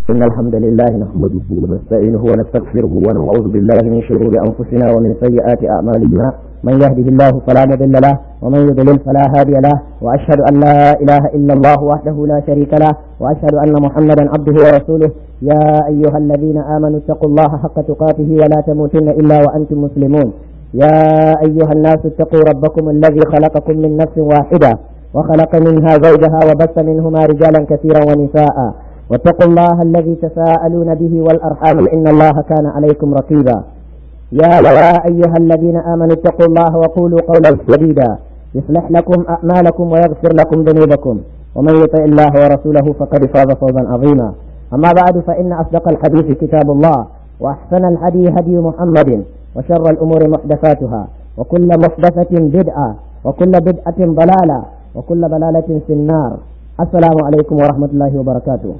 إن الحمد لله نحمده ونستعينه ونستغفره ونعوذ بالله من شرور أنفسنا ومن سيئات أعمالنا من يهده الله فلا مضل له ومن يضلل فلا هادي له وأشهد أن لا إله إلا الله وحده لا شريك له وأشهد أن محمدا عبده ورسوله يا أيها الذين آمنوا اتقوا الله حق تقاته ولا تموتن إلا وأنتم مسلمون يا أيها الناس اتقوا ربكم الذي خلقكم من نفس واحدة وخلق منها زوجها وبث منهما رجالا كثيرا ونساء واتقوا الله الذي تساءلون به والأرحام إن الله كان عليكم رقيبا يا أيها الذين آمنوا اتقوا الله وقولوا قولا سديدا يصلح لكم أعمالكم ويغفر لكم ذنوبكم ومن يطع الله ورسوله فقد فاز فوزا عظيما أما بعد فإن أصدق الحديث كتاب الله وأحسن الهدي هدي محمد وشر الأمور محدثاتها وكل محدثة بدعة وكل بدعة ضلالة وكل ضلالة في النار السلام عليكم ورحمة الله وبركاته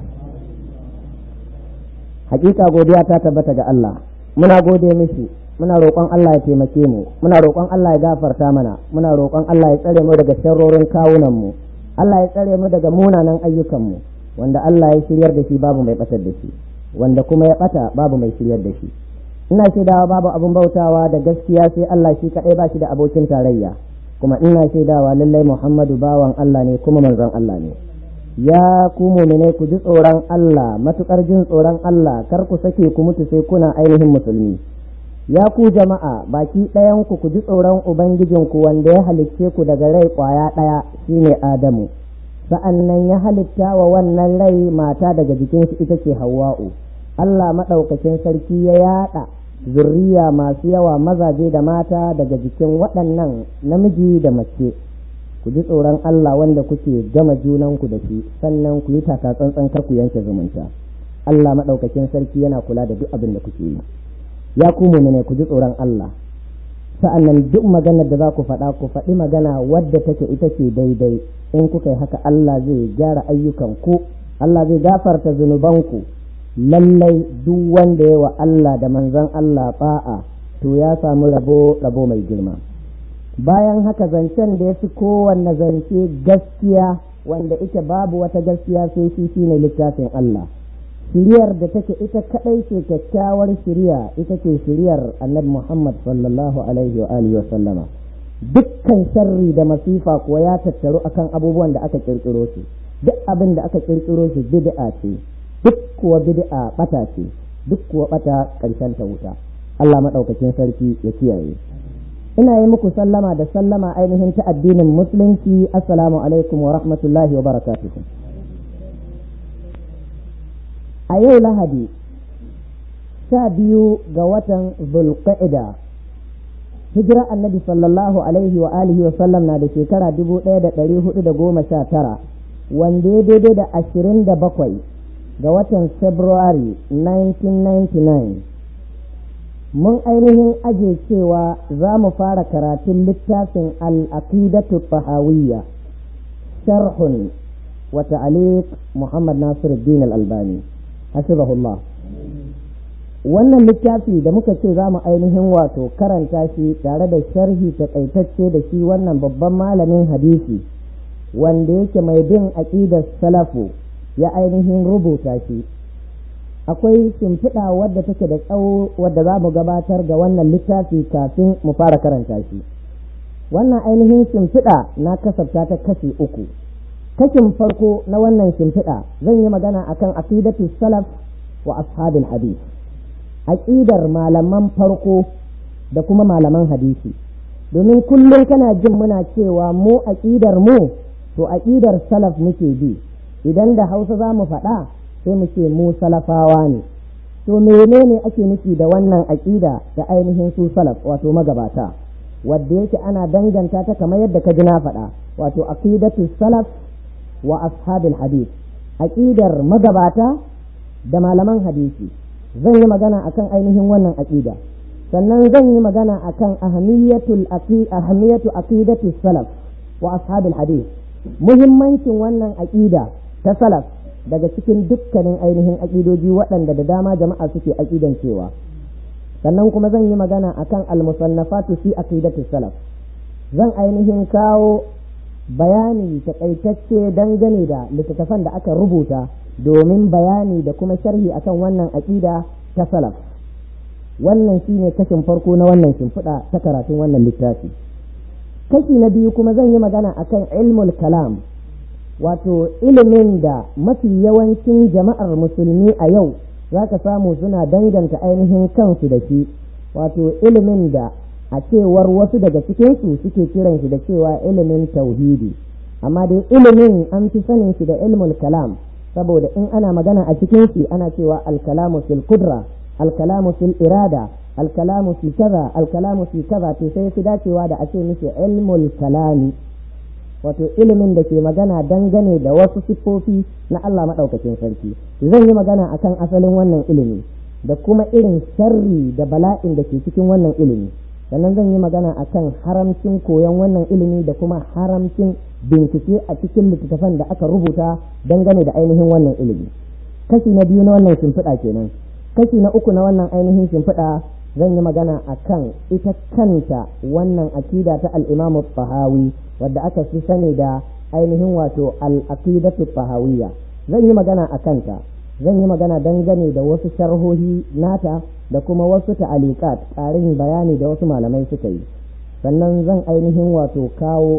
hakika godiya ta tabbata ga Allah muna gode mishi muna roƙon Allah ya taimake mu muna roƙon Allah ya gafarta mana muna roƙon Allah ya tsare mu daga sharrorin kawunan mu Allah ya tsare mu daga munanan ayyukan mu wanda Allah ya shiryar da shi babu mai batar da shi wanda kuma ya bata babu mai shiryar da shi ina shaidawa babu abin bautawa da gaskiya sai Allah shi kaɗai ba shi da abokin tarayya kuma ina shaidawa lallai Muhammadu bawan Allah ne kuma manzon Allah ne ya ku mumine ku ji tsoron Allah matukar jin tsoron Allah kar ku sake ku mutu sai kuna ainihin musulmi ya ku jama'a baki ɗayan ku ku ji tsoron ubangijinku wanda ya halicce ku daga rai ƙwaya ɗaya shine Adamu sa'an nan ya halitta wa wannan rai mata daga jikin shi ita ce Hawwa'u Allah maɗaukakin sarki ya yaɗa zurriya masu yawa mazaje da mata daga jikin waɗannan namiji da mace ku ji tsoron Allah wanda kuke gama junanku da shi sannan ku yi taka tsantsan kar ku yanke zumunta Allah maɗaukakin sarki yana kula da duk abin da kuke yi ya ku ne ku ji tsoron Allah sa'annan duk maganar da za ku faɗa ku faɗi magana wadda take ita ce daidai in kuka yi haka Allah zai gyara ayyukan ku Allah zai gafarta zunubanku lallai duk wanda ya wa Allah da manzon Allah ba'a to ya samu rabo rabo mai girma bayan haka zancen da ya fi kowanne zance gaskiya wanda ita babu wata gaskiya sai shi shine littafin Allah shiriyar da take ita kadai ce kyakkyawar shiriya ita ce shiriyar annabi Muhammad sallallahu alaihi wa alihi wa sallama dukkan sharri da masifa kuwa ya tattaru akan abubuwan da aka kirkiro su duk abin da aka kirkiro su bid'a ce duk kuwa bid'a bata ce duk kuwa bata karshen ta wuta Allah madaukakin sarki ya kiyaye ina yi muku sallama da sallama ainihin ta addinin musulunci assalamu alaikum wa rahmatullahi wa barakatuhu a yau lahadi sha biyu ga watan zulqa'ida hijira annabi sallallahu alaihi wa alihi wa sallam na da shekara dubu ɗaya da ɗari hudu da goma sha tara wanda ya daidai da ashirin da bakwai ga watan february 1999 mun ainihin aje cewa za mu fara karatun littafin al'aqidatu tahawiyya sharhun wa ta'aliq Muhammad Nasiruddin al-Albani hasibahullah wannan littafi da muka ce za mu ainihin wato karanta shi tare da sharhi takaitacce da shi wannan babban malamin hadisi wanda yake mai bin aqidar salafu ya ainihin rubuta shi akwai shimfiɗa wadda take da tsawo wadda za mu gabatar ga wannan littafi kafin mu fara karanta shi wannan ainihin shimfiɗa na kasafta ta kashi uku kashin farko na wannan shimfiɗa zan yi magana akan aqidatu salaf wa ashabil hadith aqidar malaman farko da kuma malaman hadisi domin kullum kana jin muna cewa mu aqidar mu to aqidar salaf muke bi idan da hausa za mu faɗa sai mu ce mu salafawa ne to menene ake nufi da wannan aƙida da ainihin su salaf wato magabata wadda yake ana danganta ta kamar yadda ka ji na faɗa wato aqidatu salaf wa ashabil hadith aqidar magabata da malaman hadisi zan yi magana akan ainihin wannan aqida sannan zan yi magana akan ahamiyatul ahamiyatu aqidatu salaf wa ashabil hadith muhimmancin wannan aqida ta salaf daga cikin dukkanin ainihin aƙidoji waɗanda da dama jama'a suke aƙidan cewa sannan kuma zan yi magana akan almusannafatu fi aqidati salaf zan ainihin kawo bayani takaitacce dangane da littattafan da aka rubuta domin bayani da kuma sharhi akan wannan aƙida ta salaf wannan shine kashin farko na wannan shimfiɗa ta karatun wannan littafi kashi na biyu kuma zan yi magana akan ilmul kalam wato ilimin da mafi yawancin jama'ar musulmi a yau za ka samu suna danganta ainihin kansu da shi wato ilimin da a cewar wasu daga cikinsu suke kiran shi da cewa ilimin tauhidi amma dai ilimin an fi sanin shi da ilmul kalam saboda in ana magana a cikin shi ana cewa alkalamu fil kudra alkalamu fil irada alkalamu fi kaza alkalamu fi kaza to sai fi dacewa da a ce mishi ilmul kalami wato ilimin da ke magana dangane da wasu siffofi na Allah maɗaukakin sarki zan yi magana akan asalin wannan ilimi da kuma irin sharri da bala'in da ke cikin wannan ilimi sannan zan yi magana akan haramcin koyon wannan ilimi da kuma haramcin bincike a cikin littattafan da aka rubuta dangane da ainihin wannan ilimi kashi na biyu na wannan shimfiɗa kenan kashi na uku na wannan ainihin shimfiɗa zan yi magana akan ita kanta wannan akida ta al-imamu fahawi wadda aka fi sani da ainihin wato al-aqidatu fahawiyya zan yi magana a kanta zan yi magana dangane da wasu sharhohi nata da kuma wasu ta'alikat ƙarin bayani da wasu malamai suka yi sannan zan ainihin wato kawo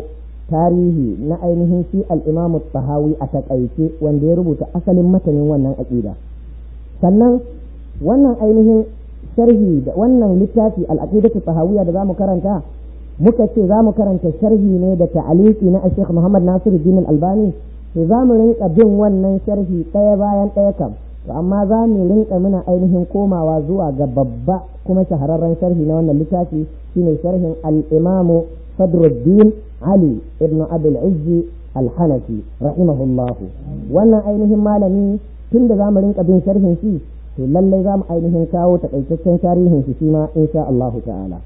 tarihi na ainihin shi al-imamu fahawi a takaice wanda ya rubuta asalin matanin wannan aƙida sannan wannan ainihin sharhi da wannan littafi al-aqidatu fahawiyya da zamu karanta muka ce za mu karanta sharhi ne da ta'aliki na Sheikh Muhammad Nasiru Din Albani to za mu rinka bin wannan sharhi ɗaya bayan ɗaya kam to amma za mu rinka muna ainihin komawa zuwa ga babba kuma shahararren sharhi na wannan littafi shine sharhin al-Imam Sadruddin Ali ibn Abdul Izzi Al-Hanafi rahimahullah wannan ainihin malami tunda za mu rinka bin sharhin shi to lallai za mu ainihin kawo takaitaccen tarihin shi shi ma insha Allahu ta'ala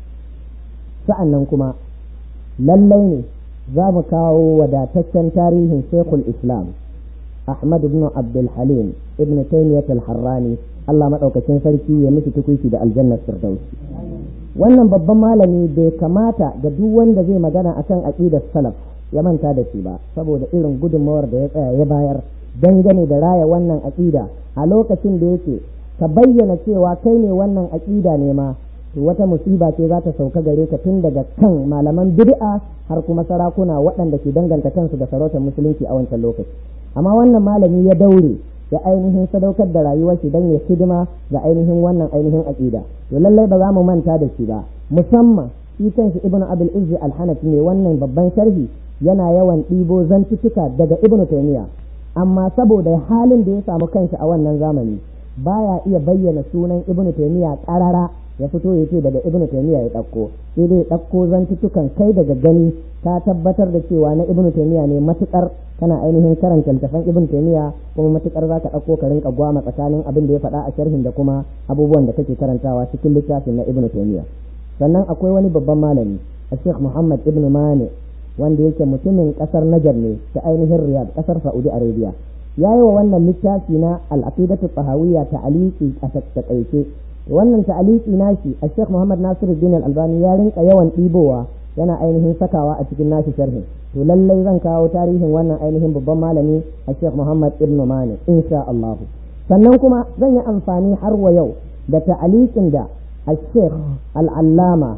sa'an nan kuma lallai ne za mu kawo wadataccen tarihin shekul islam ahmad ibn abdul halim ibn taymiyat al-harrani allah maɗaukacin sarki ya miki tukuki da aljannar firdausi wannan babban malami bai kamata ga duk wanda zai magana akan aqidar salaf ya manta da shi ba saboda irin gudunmawar da ya tsaya ya bayar dangane da raya wannan aqida a lokacin da yake ka bayyana cewa kai ne wannan aqida ne ma to wata musiba ce za ta sauka gare ka tun daga kan malaman bid'a har kuma sarakuna waɗanda ke danganta kansu da sarautar musulunci a wancan lokaci amma wannan malami ya daure ya ainihin sadaukar da rayuwar shi don ya hidima ga ainihin wannan ainihin aqida to lallai ba za mu manta da shi ba musamman shi kanshi ibnu abul izzi al-hanafi ne wannan babban sharhi yana yawan ɗibo zantuttuka daga ibnu taymiya amma saboda halin da ya samu kanshi a wannan zamani baya iya bayyana sunan ibnu taymiya ƙarara ya fito ya ce daga ibnu taymiya ya ɗauko sai dai ɗauko zantutukan kai daga gani ka tabbatar da cewa na ibnu taymiya ne matukar kana ainihin karanta littafan ibnu taymiya kuma matukar za ka ɗauko ka rinka gwama tsakanin abin da ya faɗa a sharhin da kuma abubuwan da kake karantawa cikin littafin na ibnu taymiya sannan akwai wani babban malami a sheikh muhammad ibnu mane wanda yake mutumin ƙasar najar ne ta ainihin riyadh ƙasar saudi arabia ya yi wa wannan littafi na al-aqidatu tahawiyya ta'aliki a takaice wannan ta'aliki nashi a Sheikh Muhammad Nasiru Din Al-Albani ya rinka yawan ɗibowa yana ainihin sakawa a cikin nashi sharhin to lallai zan kawo tarihin wannan ainihin babban malami a Sheikh Muhammad Ibn Mani insha Allah sannan kuma zan yi amfani har wa yau da ta'alikin da a Sheikh Al-Allama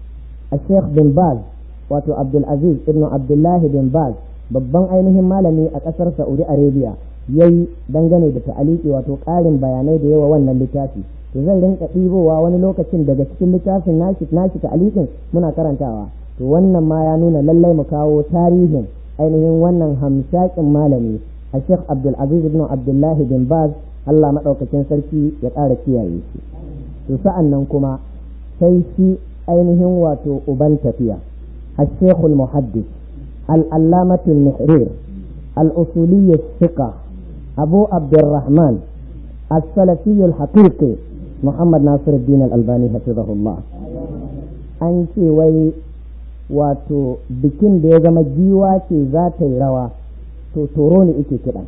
a Sheikh bin Baz wato Abdul Aziz Ibn Abdullahi bin Baz babban ainihin malami a ƙasar Saudi Arabia yayi dangane da ta'aliki wato ƙarin bayanai da yawa wannan littafi to zan rinka ɗibowa wani lokacin daga cikin littafin nashi nashi ta'alikin muna karantawa to wannan ma ya nuna lallai mu kawo tarihin ainihin wannan hamshakin malami a Sheikh Abdul Aziz ibn Abdullahi bin Baz Allah madaukakin sarki ya ƙara kiyaye shi to sa'an nan kuma sai shi ainihin wato uban tafiya الشيخ المحدث العلامة النحرير الأصولي الثقة أبو عبد الرحمن السلفي الحقيقي محمد ناصر الدين الألباني حفظه الله an ce wai wato bikin da ya zama giwa ce za ta yi rawa to toro ne ike kiɗan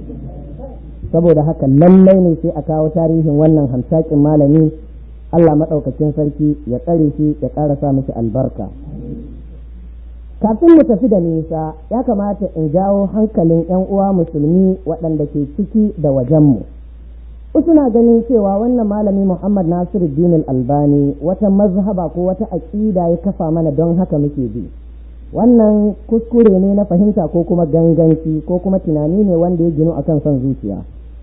saboda haka lallai ne sai a kawo tarihin wannan hamsakin malami Allah maɗaukacin sarki ya tsare shi ya ƙara sa mishi albarka kafin mu tafi da nisa ya kamata in jawo hankalin 'yan uwa musulmi waɗanda ke ciki da wajenmu wasu na ganin cewa wannan malami muhammad nasiru dinul albani wata mazhaba ko wata aƙida ya kafa mana don haka muke bi wannan kuskure ne na fahimta ko kuma ganganci ko kuma tunani ne wanda ya ginu akan son zuciya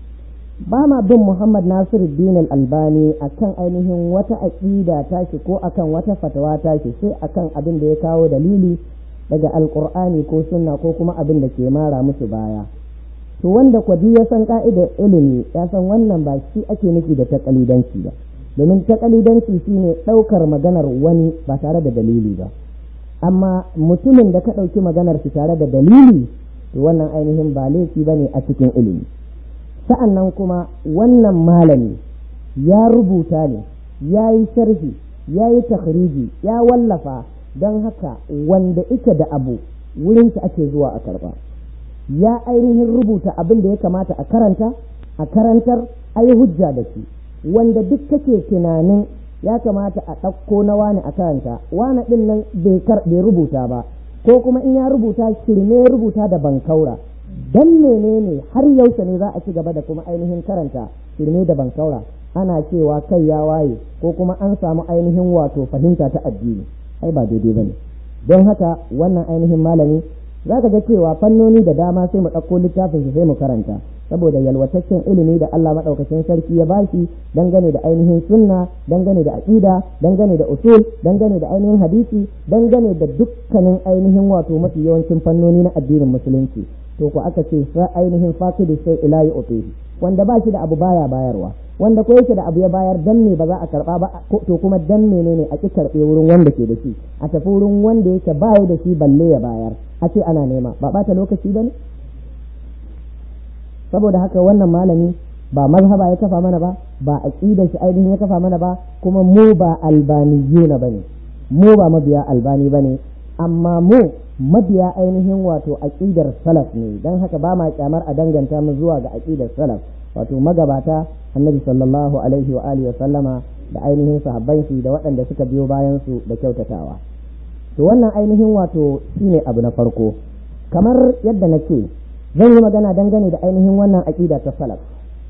ba ma bin muhammad nasiru dinul albani akan ainihin wata aƙida tashi ko akan wata fatawa tashi sai akan abin da ya kawo dalili daga alkur'ani ko sunna ko kuma abin da ke mara musu baya to wanda kwadi ya san ka'idar ilimi ya san wannan ba shi ake nufi da takalidanci ba domin takalidanci shine ɗaukar maganar wani ba tare da dalili ba amma mutumin da ka ɗauki maganar shi tare da dalili to wannan ainihin ba laifi ba ne a cikin ilimi sa'an nan kuma wannan malami ya rubuta ne ya yi sharhi ya yi takhriji ya wallafa don haka wanda ike da abu wurinsa ake zuwa a karba ya ainihin rubuta abin da ya kamata a karanta a karantar a yi hujja da shi wanda duk kake tunanin ya kamata a ɗauko na wani a karanta wani ɗin nan bai rubuta ba ko kuma in ya rubuta shirme rubuta da bankaura dan menene har yaushe ne za a ci gaba da kuma ainihin karanta shirme da bankaura ana cewa kai ya waye ko kuma an samu ainihin wato fahimta ta addini ai ba daidai bane don haka wannan ainihin malami za ka ga cewa fannoni da dama sai mu ɗauko littafin shi sai mu karanta saboda yalwataccen ilimi da Allah maɗaukacin sarki ya bashi dangane da ainihin sunna dangane da aƙida dangane da usul dangane da ainihin hadisi dangane da dukkanin ainihin wato mafi yawancin fannoni na addinin musulunci to ku aka ce sa ainihin faqidu sai ila yu'tihi wanda ba shi da abu baya bayarwa wanda ko yake da abu ya bayar dan me ba za a karba ba to kuma dan menene a ki karbe wurin wanda ke da shi a tafi wurin wanda yake baya da shi balle ya bayar a ce ana nema ba bata lokaci bane saboda haka wannan malami ba mazhaba ya kafa mana ba ba aqida shi ainihin ya kafa mana ba kuma mu ba albaniyuna bane mu ba mabiya albani bane amma mu mabiya ainihin wato aqidar salaf ne dan haka ba ma kyamar a danganta mu zuwa ga aqidar salaf wato magabata annabi sallallahu alaihi wa alihi wa sallama da ainihin sahabban shi da waɗanda suka biyo bayan su da kyautatawa to wannan ainihin wato shine abu na farko kamar yadda nake zan yi magana dangane da ainihin wannan aqida ta salaf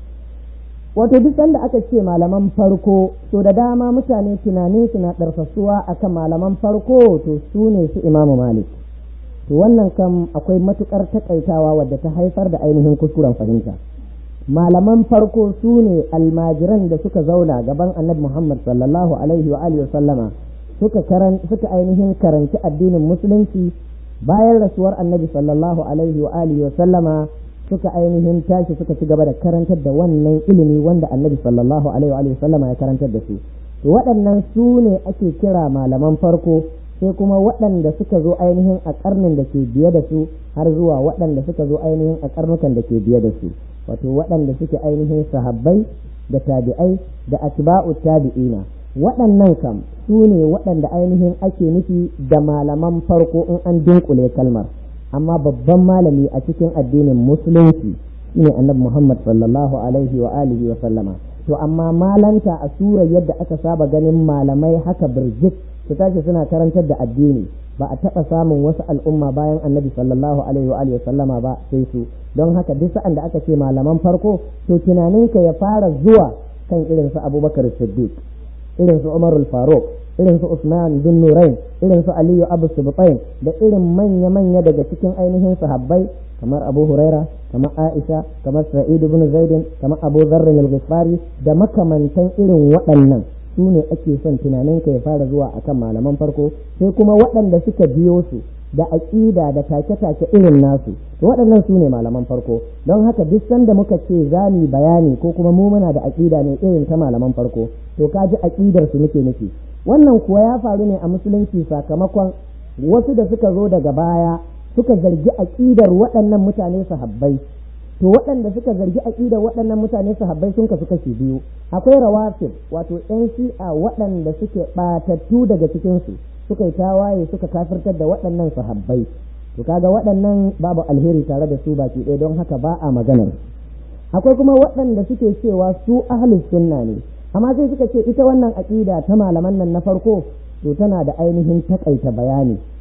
wato duk sanda aka ce malaman farko to da dama mutane tunanin su na ɗarfasuwa akan malaman farko to su ne su imamu malik to wannan kam akwai matukar takaitawa wadda ta haifar da ainihin kuskuren fahimta malaman farko su ne almajiran da suka zauna gaban annabi Muhammad sallallahu alaihi wa alihi sallama suka karan suka ainihin karanci addinin musulunci bayan rasuwar annabi sallallahu alaihi wa alihi sallama suka ainihin tashi suka ci gaba da karantar da wannan ilimi wanda annabi sallallahu alaihi wa alihi sallama ya karantar da su to waɗannan su ne ake kira malaman farko sai kuma waɗanda suka zo ainihin a ƙarnin da ke biye da su har zuwa waɗanda suka zo ainihin a ƙarnukan da ke biye da su wato waɗanda suke ainihin sahabbai da tabi'ai da atba'u tabi'ina waɗannan kam su ne waɗanda ainihin ake nufi da malaman farko in an dunkule kalmar amma babban malami a cikin addinin musulunci shine annabi Muhammad sallallahu alaihi wa alihi wa sallama to amma malanta a surar yadda aka saba ganin malamai haka birjik su tashi suna karantar da addini ba a taɓa samun wasu al'umma bayan annabi sallallahu alaihi wa sallama ba sai su don haka duk sa'an da aka ce malaman farko to tunaninka ya fara zuwa kan irin su abubakar siddiq irin su umar faruk irin su usman bin nurain irin su aliyu abu subtain da irin manya-manya daga cikin ainihin sahabbai kamar abu huraira kamar aisha kamar sa'id ibn zaidin kamar abu zarrin al-ghifari da makamantan irin waɗannan su ne ake son tunaninka ya fara zuwa akan malaman farko sai kuma waɗanda suka biyo su da aƙida da take-take irin nasu to waɗannan su ne malaman farko don haka duk sanda muka ce za mu bayani ko kuma mu muna da aƙida ne irin ta malaman farko to ka ji aƙidar su muke nufi wannan kuwa ya faru ne a musulunci sakamakon wasu da suka zo daga baya suka zargi aƙidar waɗannan mutane sahabbai to waɗanda suka zargi aƙidar waɗannan mutane sahabbai sun kasu kashi biyu akwai rawafid wato yan shi'a waɗanda suke ɓatattu daga cikinsu suka yi tawaye suka kafirtar da waɗannan sahabbai to kaga waɗannan babu alheri tare da su baki ɗaya don haka ba a maganar akwai kuma waɗanda suke cewa su ahlus sunna ne amma sai suka ce ita wannan aƙida ta malaman nan na farko to tana da ainihin takaita bayani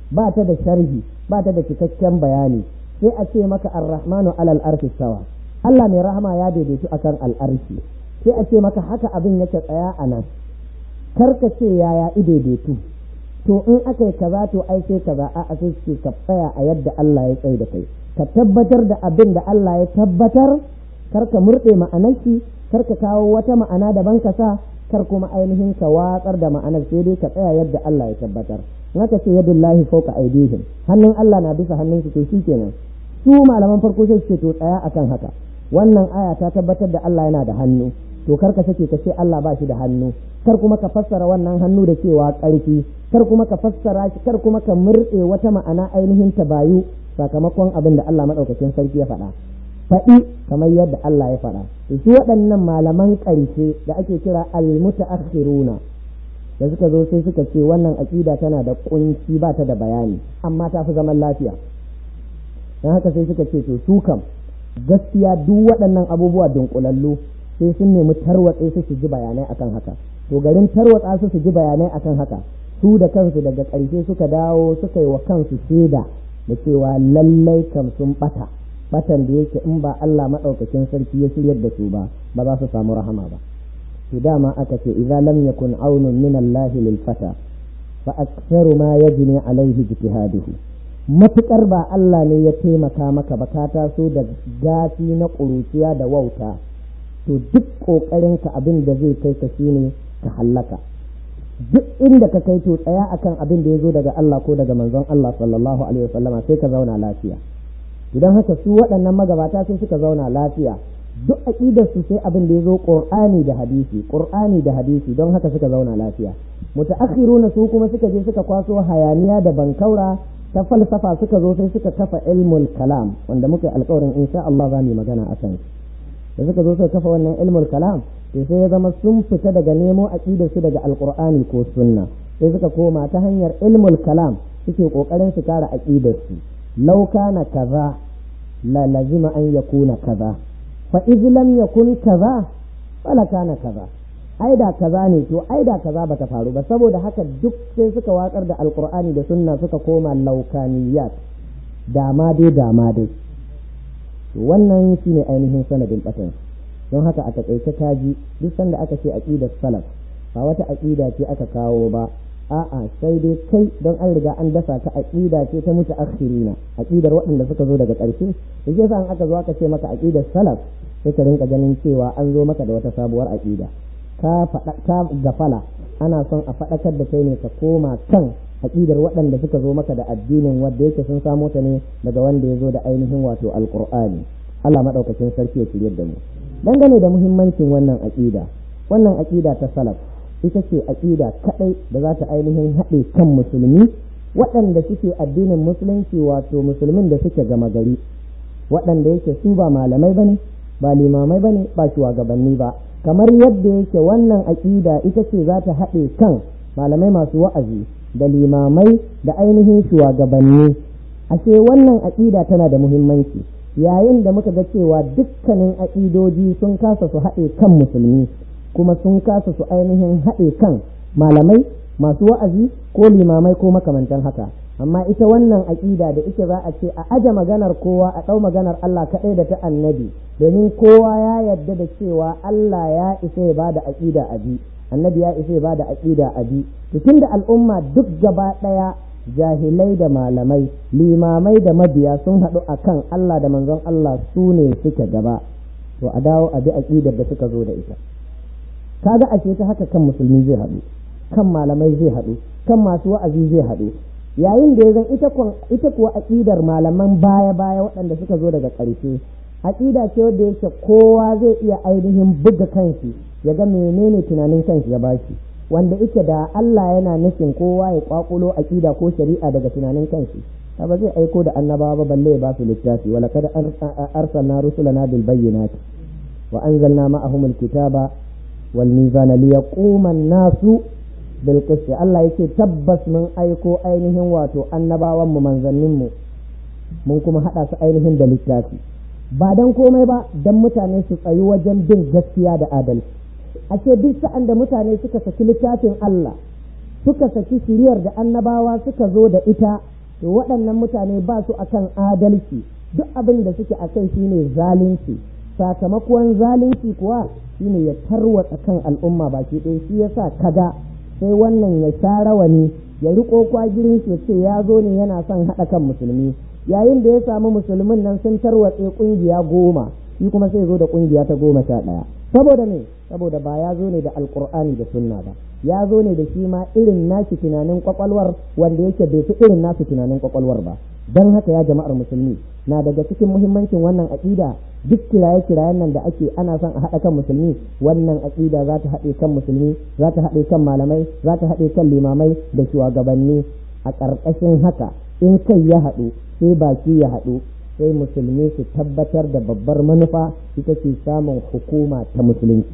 ba ta da sharhi ba ta da cikakken bayani sai a ce maka ar-rahmanu alal arshi sawa Allah mai rahama ya daidaitu akan al'arshi sai a ce maka haka abin yake tsaya a nan karka ce yaya daidaitu to in aka yi kaza to ai sai kaza a a sai ce ka tsaya a yadda Allah ya tsaye da kai ka tabbatar da abin da Allah ya tabbatar kar ka murɗe ma'anar shi kar ka kawo wata ma'ana daban ka sa kar kuma ainihin ka watsar da ma'anar sai dai ka tsaya yadda Allah ya tabbatar in aka ce yadullahi fawqa aydihim hannun Allah na bisa hannun su to shikenan su malaman farko sai ce to tsaya akan haka wannan aya ta tabbatar da Allah yana da hannu to kar ka sake ka ce Allah ba shi da hannu kar kuma ka fassara wannan hannu da cewa ƙarfi kar kuma ka fassara shi kar kuma ka murɗe wata ma'ana ainihin ta bayu sakamakon abin da Allah maɗaukakin sarki ya faɗa faɗi kamar yadda Allah ya faɗa su waɗannan malaman ƙarshe da ake kira al-mutaakhiruna da suka zo sai suka ce wannan aƙida tana da ƙunci ba ta da bayani amma ta fi zaman lafiya don haka sai suka ce to su kam gaskiya duk waɗannan abubuwa dunkulallu sai sun nemi tarwatse su su ji bayanai akan haka to garin tarwatsa su su ji bayanai akan haka su da kansu daga ƙarshe suka dawo suka yi wa kansu shaida da cewa lallai kam sun ɓata batan da yake in ba Allah maɗaukakin sarki ya shiryar da su ba ba za su samu rahama ba to dama aka ce idza lam yakun aunun min Allah lil fata fa aktharu ma yajni alaihi ijtihaduhu matukar ba Allah ne ya taimaka maka ba ka taso da gafi na ƙuruciya da wauta to duk ƙoƙarinka abin da zai kai ka shine ka hallaka duk inda ka kai to tsaya akan abin da ya zo daga Allah ko daga manzon Allah sallallahu alaihi wasallama sai ka zauna lafiya idan haka su waɗannan magabata sai suka zauna lafiya duk aqidar su sai abin da ya zo qur'ani da hadisi qur'ani da hadisi don haka suka zauna lafiya mutaakhiruna su kuma suka je suka kwaso hayaniya da bankaura ta falsafa suka zo sai suka kafa ilmul kalam wanda muka alƙawarin insha Allah za mu magana akan da suka zo suka kafa wannan ilmul kalam to sai ya zama sun fita daga nemo aqidar su daga alqur'ani ko sunna sai suka koma ta hanyar ilmul kalam suke kokarin su kare aqidar su law kana kaza la lazima an yakuna kaza fa iz lam yakun kaza fala kana kaza ai da kaza ne to ai da kaza bata faru ba saboda haka duk sai suka watsar da alqur'ani da sunna suka koma laukaniyat dama dai dama dai wannan shine ainihin sanadin batan don haka a takaice kaji duk sanda aka ce aqidar salaf ba wata aqida ce aka kawo ba a'a sai dai kai don an riga an dasa ka aqida ce ta mutu akhirina aqidar waɗanda suka zo daga ƙarshe da ke an aka zo aka ce maka aqidar salaf sai ka rinka ganin cewa an zo maka da wata sabuwar aqida ka faɗa ka gafala ana son a faɗakar da kai ne ka koma kan aqidar waɗanda suka zo maka da addinin wanda yake sun samo ta ne daga wanda ya zo da ainihin wato alqur'ani Allah madaukakin sarki ya shirye da mu dangane da muhimmancin wannan aqida wannan aqida ta salaf ita ce aƙida kaɗai da za ta ainihin haɗe kan musulmi waɗanda suke addinin musulunci wato musulmin da suke gama gari waɗanda yake su ba malamai bane ba limamai bane ba shugabanni ba kamar yadda yake wannan aƙida ita ce za ta haɗe kan malamai masu wa'azi da limamai da ainihin shugabanni ashe wannan aƙida tana da muhimmanci yayin da muka ga cewa dukkanin aƙidoji sun kasa su haɗe kan musulmi kuma sun kasa su ainihin haɗe kan malamai masu wa'azi ko limamai ko makamantan haka amma ita wannan aƙida da ita za a ce a aje maganar kowa a ɗau maganar Allah kaɗai da ta annabi domin kowa ya yarda da cewa Allah ya isa ya bada aƙida a bi annabi ya isa ya bada aƙida a bi to tunda al'umma duk gaba ɗaya jahilai da malamai limamai da mabiya sun haɗu akan Allah da manzon Allah su ne suke gaba to a dawo a bi aƙidar da suka zo da ita kaga ashe ta haka kan musulmi zai haɗu kan malamai zai haɗu kan masu wa'azi zai haɗu yayin da ya zan ita kuwa aƙidar malaman baya baya waɗanda suka zo daga ƙarshe aƙida ce wadda yake kowa zai iya ainihin buga kanshi ya ga menene tunanin kanshi ya bashi wanda ike da Allah yana nufin kowa ya kwakulo aƙida ko shari'a daga tunanin kanshi ba zai aiko da annabawa ba balle ya ba su littafi wala kada arsalna rusulana bil bayyinati wa anzalna ma'ahum al-kitaba والميزان ليقوم الناس بالقسط Allah yake tabbas mun aiko ainihin wato annabawan mu manzannin mu mun kuma hada su ainihin da littafi ba dan komai ba dan mutane su tsayi wajen bin gaskiya da adalci ashe duk sa'an da mutane suka saki littafin Allah suka saki shiriyar da annabawa suka zo da ita to waɗannan mutane ba su akan adalci duk abin da suke a kai shine zalunci sakamakon zalunci kuwa shine ya tarwatsa kan al'umma baki ɗaya shi yasa kaga sai wannan ya sha rawani ya riƙo kwagirin shi ce ya zo ne yana son haɗa kan musulmi yayin da ya samu musulmin nan sun tarwatse ƙungiya goma shi kuma sai zo da ƙungiya ta goma sha ɗaya saboda me saboda ba ya zo ne da alƙur'ani da sunna ba ya zo ne da shi ma irin nashi tunanin kwakwalwar wanda yake bai fi irin nasu tunanin kwakwalwar ba don haka ya jama'ar musulmi na daga cikin muhimmancin wannan aƙida duk kiraye kirayen nan da ake ana son a haɗa kan musulmi wannan aƙida za ta haɗe kan musulmi za ta haɗe kan malamai za ta haɗe kan limamai da shugabanni a ƙarƙashin haka in kai ya haɗu sai baki ya haɗu sai musulmi su tabbatar da babbar manufa ita ce samun hukuma ta musulunci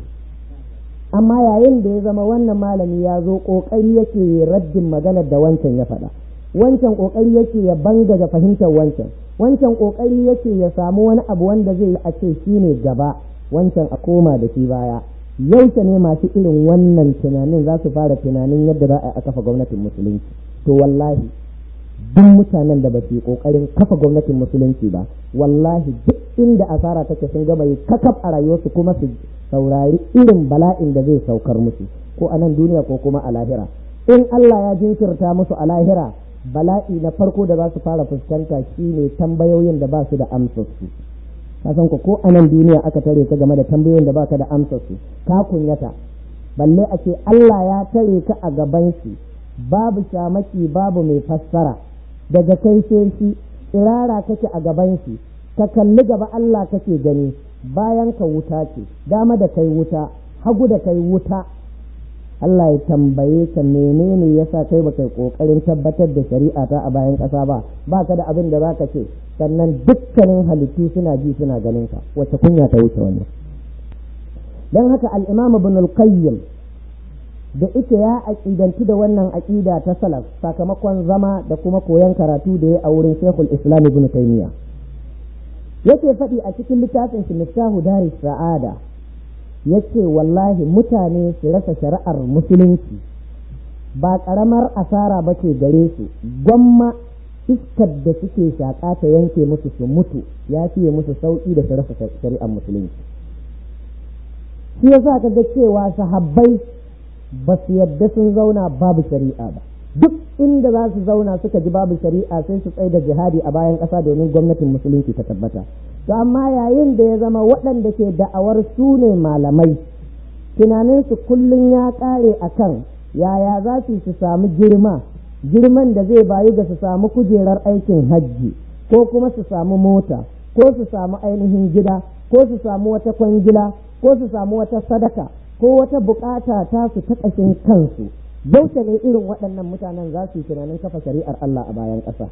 amma yayin da ya zama wannan malami ya zo ƙoƙari yake raddin maganar da wancan ya faɗa wancan ƙoƙari yake ya bangaja fahimtar wancan wancan ƙoƙari yake ya samu wani abu wanda zai a ce shi ne gaba wancan a koma da shi baya yaushe ne masu irin wannan tunanin za su fara tunanin yadda za a kafa gwamnatin musulunci to wallahi duk mutanen da ba su yi ƙoƙarin kafa gwamnatin musulunci ba wallahi duk inda asara take sun gama yi kakaf a rayuwarsu kuma su saurari irin bala'in da zai saukar musu ko a nan duniya ko kuma a lahira in Allah ya jinkirta musu a lahira bala'i na farko da za su fara fuskanta shine tambayoyin da ba su da amsarsu ka san ko a nan duniya aka tare ka game da tambayoyin da ba ka da amsarsu ka kunyata balle a ce Allah ya tare ka a gaban shi babu shamaki babu mai fassara daga kai sai shi tsirara kake a gaban shi ka kalli gaba Allah kake gani bayan ka wuta ce dama da kai wuta hagu da kai wuta Allah ya tambaye ka menene yasa kai baka kokarin tabbatar da shari'a ta a bayan ƙasa ba ba ka da abin da zaka ce sannan dukkanin halittu suna ji suna ganin ka wacce kunya ta wuce wannan dan haka al-Imam Ibn al-Qayyim da ita ya aqidantu da wannan aqida ta salaf sakamakon zama da kuma koyon karatu da ya a wurin Sheikhul Islam Ibn Taymiyyah yake faɗi a cikin littafin shi Miftahu Daris Sa'ada yace wallahi mutane su rasa shari'ar musulunci ba ƙaramar asara ba ce gare su gwamma iskar da suke shaƙa ta yanke musu su mutu ya fiye musu sauƙi da su rasa shari'ar musulunci shi yasa ka ga cewa sahabbai ba su yadda sun zauna babu shari'a ba duk inda za su zauna suka ji babu shari'a sai su tsaye da jihadi a bayan ƙasa domin gwamnatin musulunci ta tabbata to amma yayin da ya zama waɗanda ke da'awar su ne malamai tunaninsu kullum ya ƙare a kan yaya za su su samu girma girman da zai bayu ga su samu kujerar aikin hajji ko kuma su samu mota ko su samu ainihin gida ko su samu wata kwangila ko su samu wata sadaka ko wata bukata ta su ta ƙashin kansu yaushe ne irin waɗannan mutanen za su yi tunanin kafa shari'ar Allah a bayan ƙasa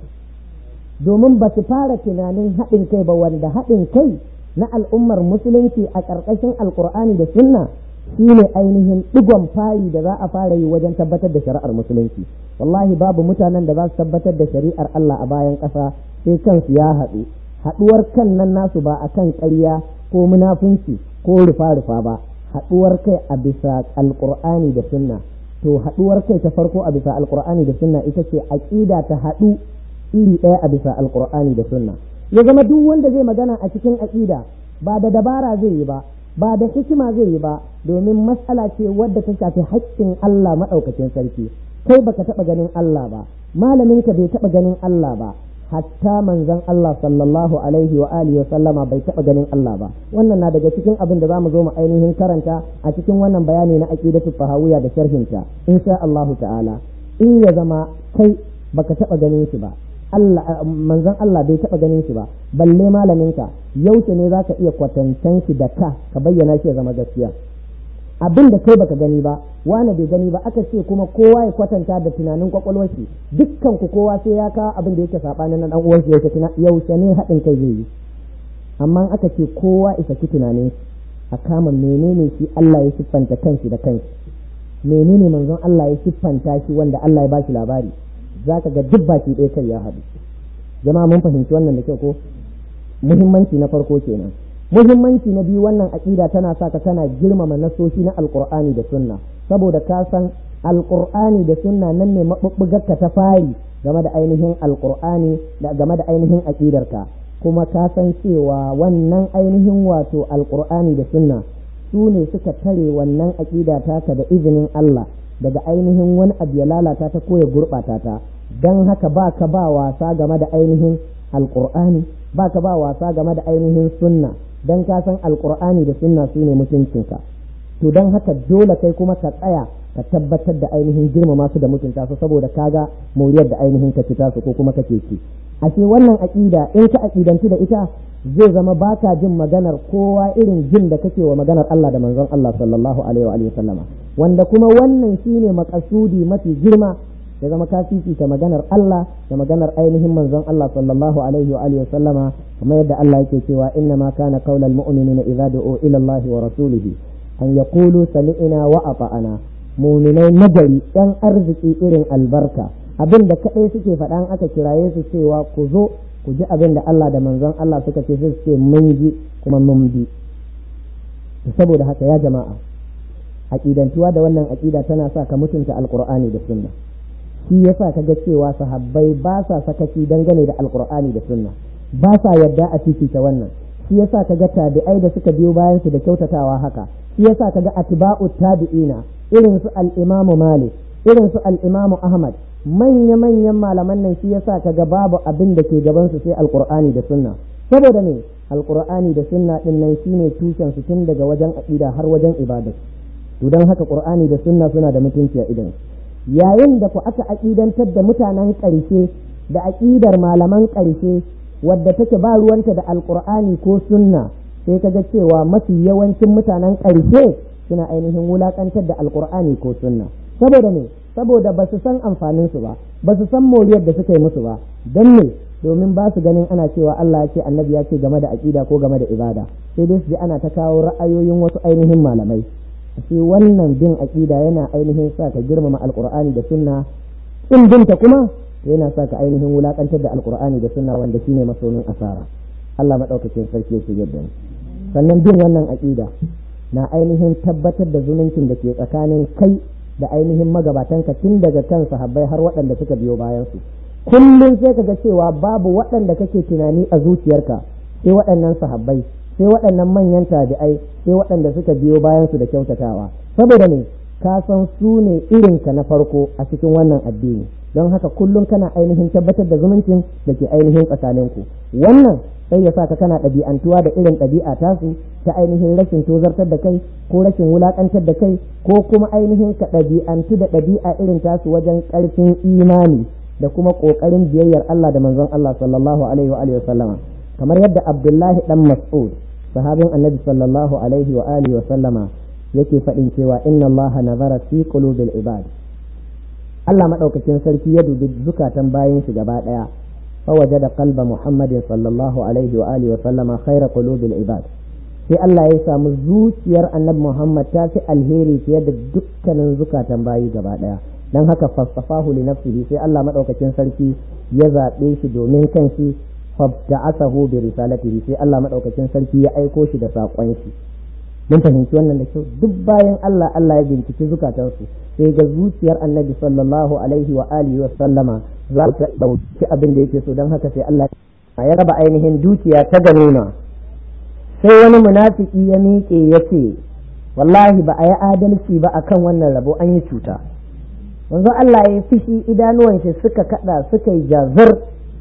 domin ba su fara tunanin haɗin kai ba wanda haɗin kai na al'ummar musulunci a ƙarƙashin alƙur'ani da sunna shi ne ainihin ɗigon fari da za a fara yi wajen tabbatar da shari'ar musulunci wallahi babu mutanen da za su tabbatar da shari'ar Allah a bayan ƙasa sai kansu ya haɗu haɗuwar kan nan nasu ba a kan ƙarya ko munafunci ko rufa-rufa ba haɗuwar kai a bisa alƙur'ani da sunna to haɗuwar kai ta farko a bisa alƙur'ani da sunna ita ce aƙida ta haɗu iri ɗaya a bisa alƙur'ani da sunna ya zama duk wanda zai magana a cikin aƙida ba da dabara zai yi ba ba da hikima zai yi ba domin matsala ce wadda ta shafi haƙƙin Allah maɗaukacin sarki kai baka taɓa ganin Allah ba malaminka bai taɓa ganin Allah ba hatta manzon Allah sallallahu alaihi wa alihi wa sallama bai taɓa ganin Allah ba wannan na daga cikin abin da zamu zo mu ainihin karanta a cikin wannan bayani na aqidatu fahawiya da sharhinta insha Allah ta'ala in ya zama kai baka taɓa ganin shi ba Allah manzon Allah bai taɓa ganin shi ba balle malaminka yaushe ne zaka iya kwatantan shi da ka ka bayyana shi ya zama gaskiya abin da kai baka gani ba wani bai gani ba aka ce kuma kowa ya kwatanta da tunanin kwakwalwar shi dukkan ku kowa sai ya kawo abin da yake sabanin na dan uwan shi yaushe ne haɗin kai zai yi amma aka ce kowa isa ki tunanin shi a kama menene shi Allah ya siffanta kanshi da kanshi menene manzon Allah ya siffanta shi wanda Allah ya ba shi labari zaka ga duk baki ɗaya kai ya haɗu jama'a mun fahimci wannan da kyau ko muhimmanci na farko kenan muhimmanci na biyu wannan aƙida tana sa ka tana girmama nasoshi na alkur'ani da sunna saboda ka san alqur'ani da sunna nan ne mabubbugarka ta fari game da ainihin alqur'ani da game da ainihin aqidarka kuma ka san cewa wannan ainihin wato alqur'ani da sunna su ne suka tare wannan aqida taka da izinin Allah daga ainihin wani abu ya lalata ta ko ya gurɓata ta don haka ba ka ba wasa game da ainihin alqur'ani ba ka ba wasa game da ainihin sunna don ka san alqur'ani da sunna su ne mutuncinka to don haka dole kai kuma ka tsaya ka tabbatar da ainihin girmama su da mutunta su saboda kaga moriyar da ainihin ka ci su ko kuma kake ci ashe wannan aƙida in ka aƙidantu da ita zai zama baka jin maganar kowa irin jin da kake wa maganar Allah da manzon Allah sallallahu alaihi wa sallama wanda kuma wannan shine makasudi mafi girma ya zama ka fifita maganar Allah da maganar ainihin manzon Allah sallallahu alaihi wa sallama kamar yadda Allah yake cewa inna ma kana qaulal mu'minina idza du'u ila Allah wa rasulihi an yaqulu sami'na wa ata'ana muminai nagari yan arziki irin albarka abin da kaɗai suke faɗan aka kiraye su cewa ku zo ku ji abin da Allah da manzon Allah suka ce su ce mun ji kuma mun bi saboda haka ya jama'a aƙidantuwa da wannan aƙida tana sa ka mutunta alƙur'ani da sunna shi yasa ka ga cewa sahabbai ba sa sakaci dangane da alƙur'ani da sunna ba sa yadda a fifita wannan shi yasa ka ga tabi'ai da suka biyo bayan su da kyautatawa haka shi yasa ka ga atba'u tabi'ina irin su al-imamu malik irin su al-imamu ahmad manya-manyan malaman nan shi yasa kaga babu abin da ke gaban su sai alqur'ani da sunna saboda ne alqur'ani da sunna din nan shine tushen su tun daga wajen aqida har wajen ibada to dan haka qur'ani da sunna suna da mutunci a idan yayin da ku aka aqidantar da mutanen ƙarshe da aqidar malaman ƙarshe wadda take ba ruwanta da alqur'ani ko sunna sai kaga cewa mafi yawancin mutanen ƙarshe suna ainihin wulakantar da alqur'ani ko sunna saboda ne saboda ba su san amfaninsu ba ba su san moriyar da suka yi musu ba don ne domin ba su ganin ana cewa Allah ya ce annabi ya ce game da aƙida ko game da ibada sai dai su ji ana ta kawo ra'ayoyin wasu ainihin malamai sai wannan bin aƙida yana ainihin sa ka girmama alƙur'ani da sunna in binta kuma yana sa ka ainihin wulakantar da alƙur'ani da sunna wanda shine masomin asara Allah madaukakin sarki ya yadda sannan bin wannan aƙida na ainihin tabbatar da zumuncin da ke tsakanin kai da ainihin magabatanka tun daga kan sahabbai har waɗanda suka biyo bayan su kullum sai ka ga cewa babu waɗanda kake tunani a zuciyarka sai waɗannan sahabbai sai waɗannan manyan tabi'ai sai waɗanda suka biyo bayan su da kyautatawa saboda ne ka san su ne irinka na farko a cikin wannan addini don haka kullum kana ainihin tabbatar da zumuncin da ke ainihin tsakaninku wannan sai ya sa ka kana ɗabi'antuwa da irin ɗabi'a tasu ta ainihin rashin tozartar da kai ko rashin wulaƙantar da kai ko kuma ainihin ka ɗabi'antu da ɗabi'a irin tasu wajen ƙarfin imani da kuma ƙoƙarin biyayyar Allah da manzon Allah sallallahu alaihi wa alihi sallama kamar yadda Abdullahi dan Mas'ud sahabin Annabi sallallahu alaihi wa alihi wa sallama yake faɗin cewa inna Allah nazara fi qulubil ibad Allah madaukakin sarki ya dubi zukatan bayin shi gaba ɗaya فوجد قلب محمد صلى الله عليه وآله وسلم خير قلوب العباد sai Allah ya samu zuciyar annabi Muhammad ta fi alheri fiye da dukkanin zukatan bayi gaba daya dan haka fasafahu li nafsihi sai Allah madaukakin sarki ya zaɓe shi domin kanshi fabta'asahu bi risalatihi sai Allah madaukakin sarki ya aiko shi da saƙon shi mun fahimci wannan da kyau duk bayan Allah Allah ya binciki zukatansu sai ga zuciyar annabi sallallahu alaihi wa alihi wa sallama za ta dauki abin da yake so don haka sai Allah ya raba ainihin dukiya ta ganima sai wani munafiki ya miƙe ya ce wallahi ba a yi adalci ba akan wannan rabo an yi cuta yanzu Allah ya fishi idanuwan shi suka kada suka yi jazir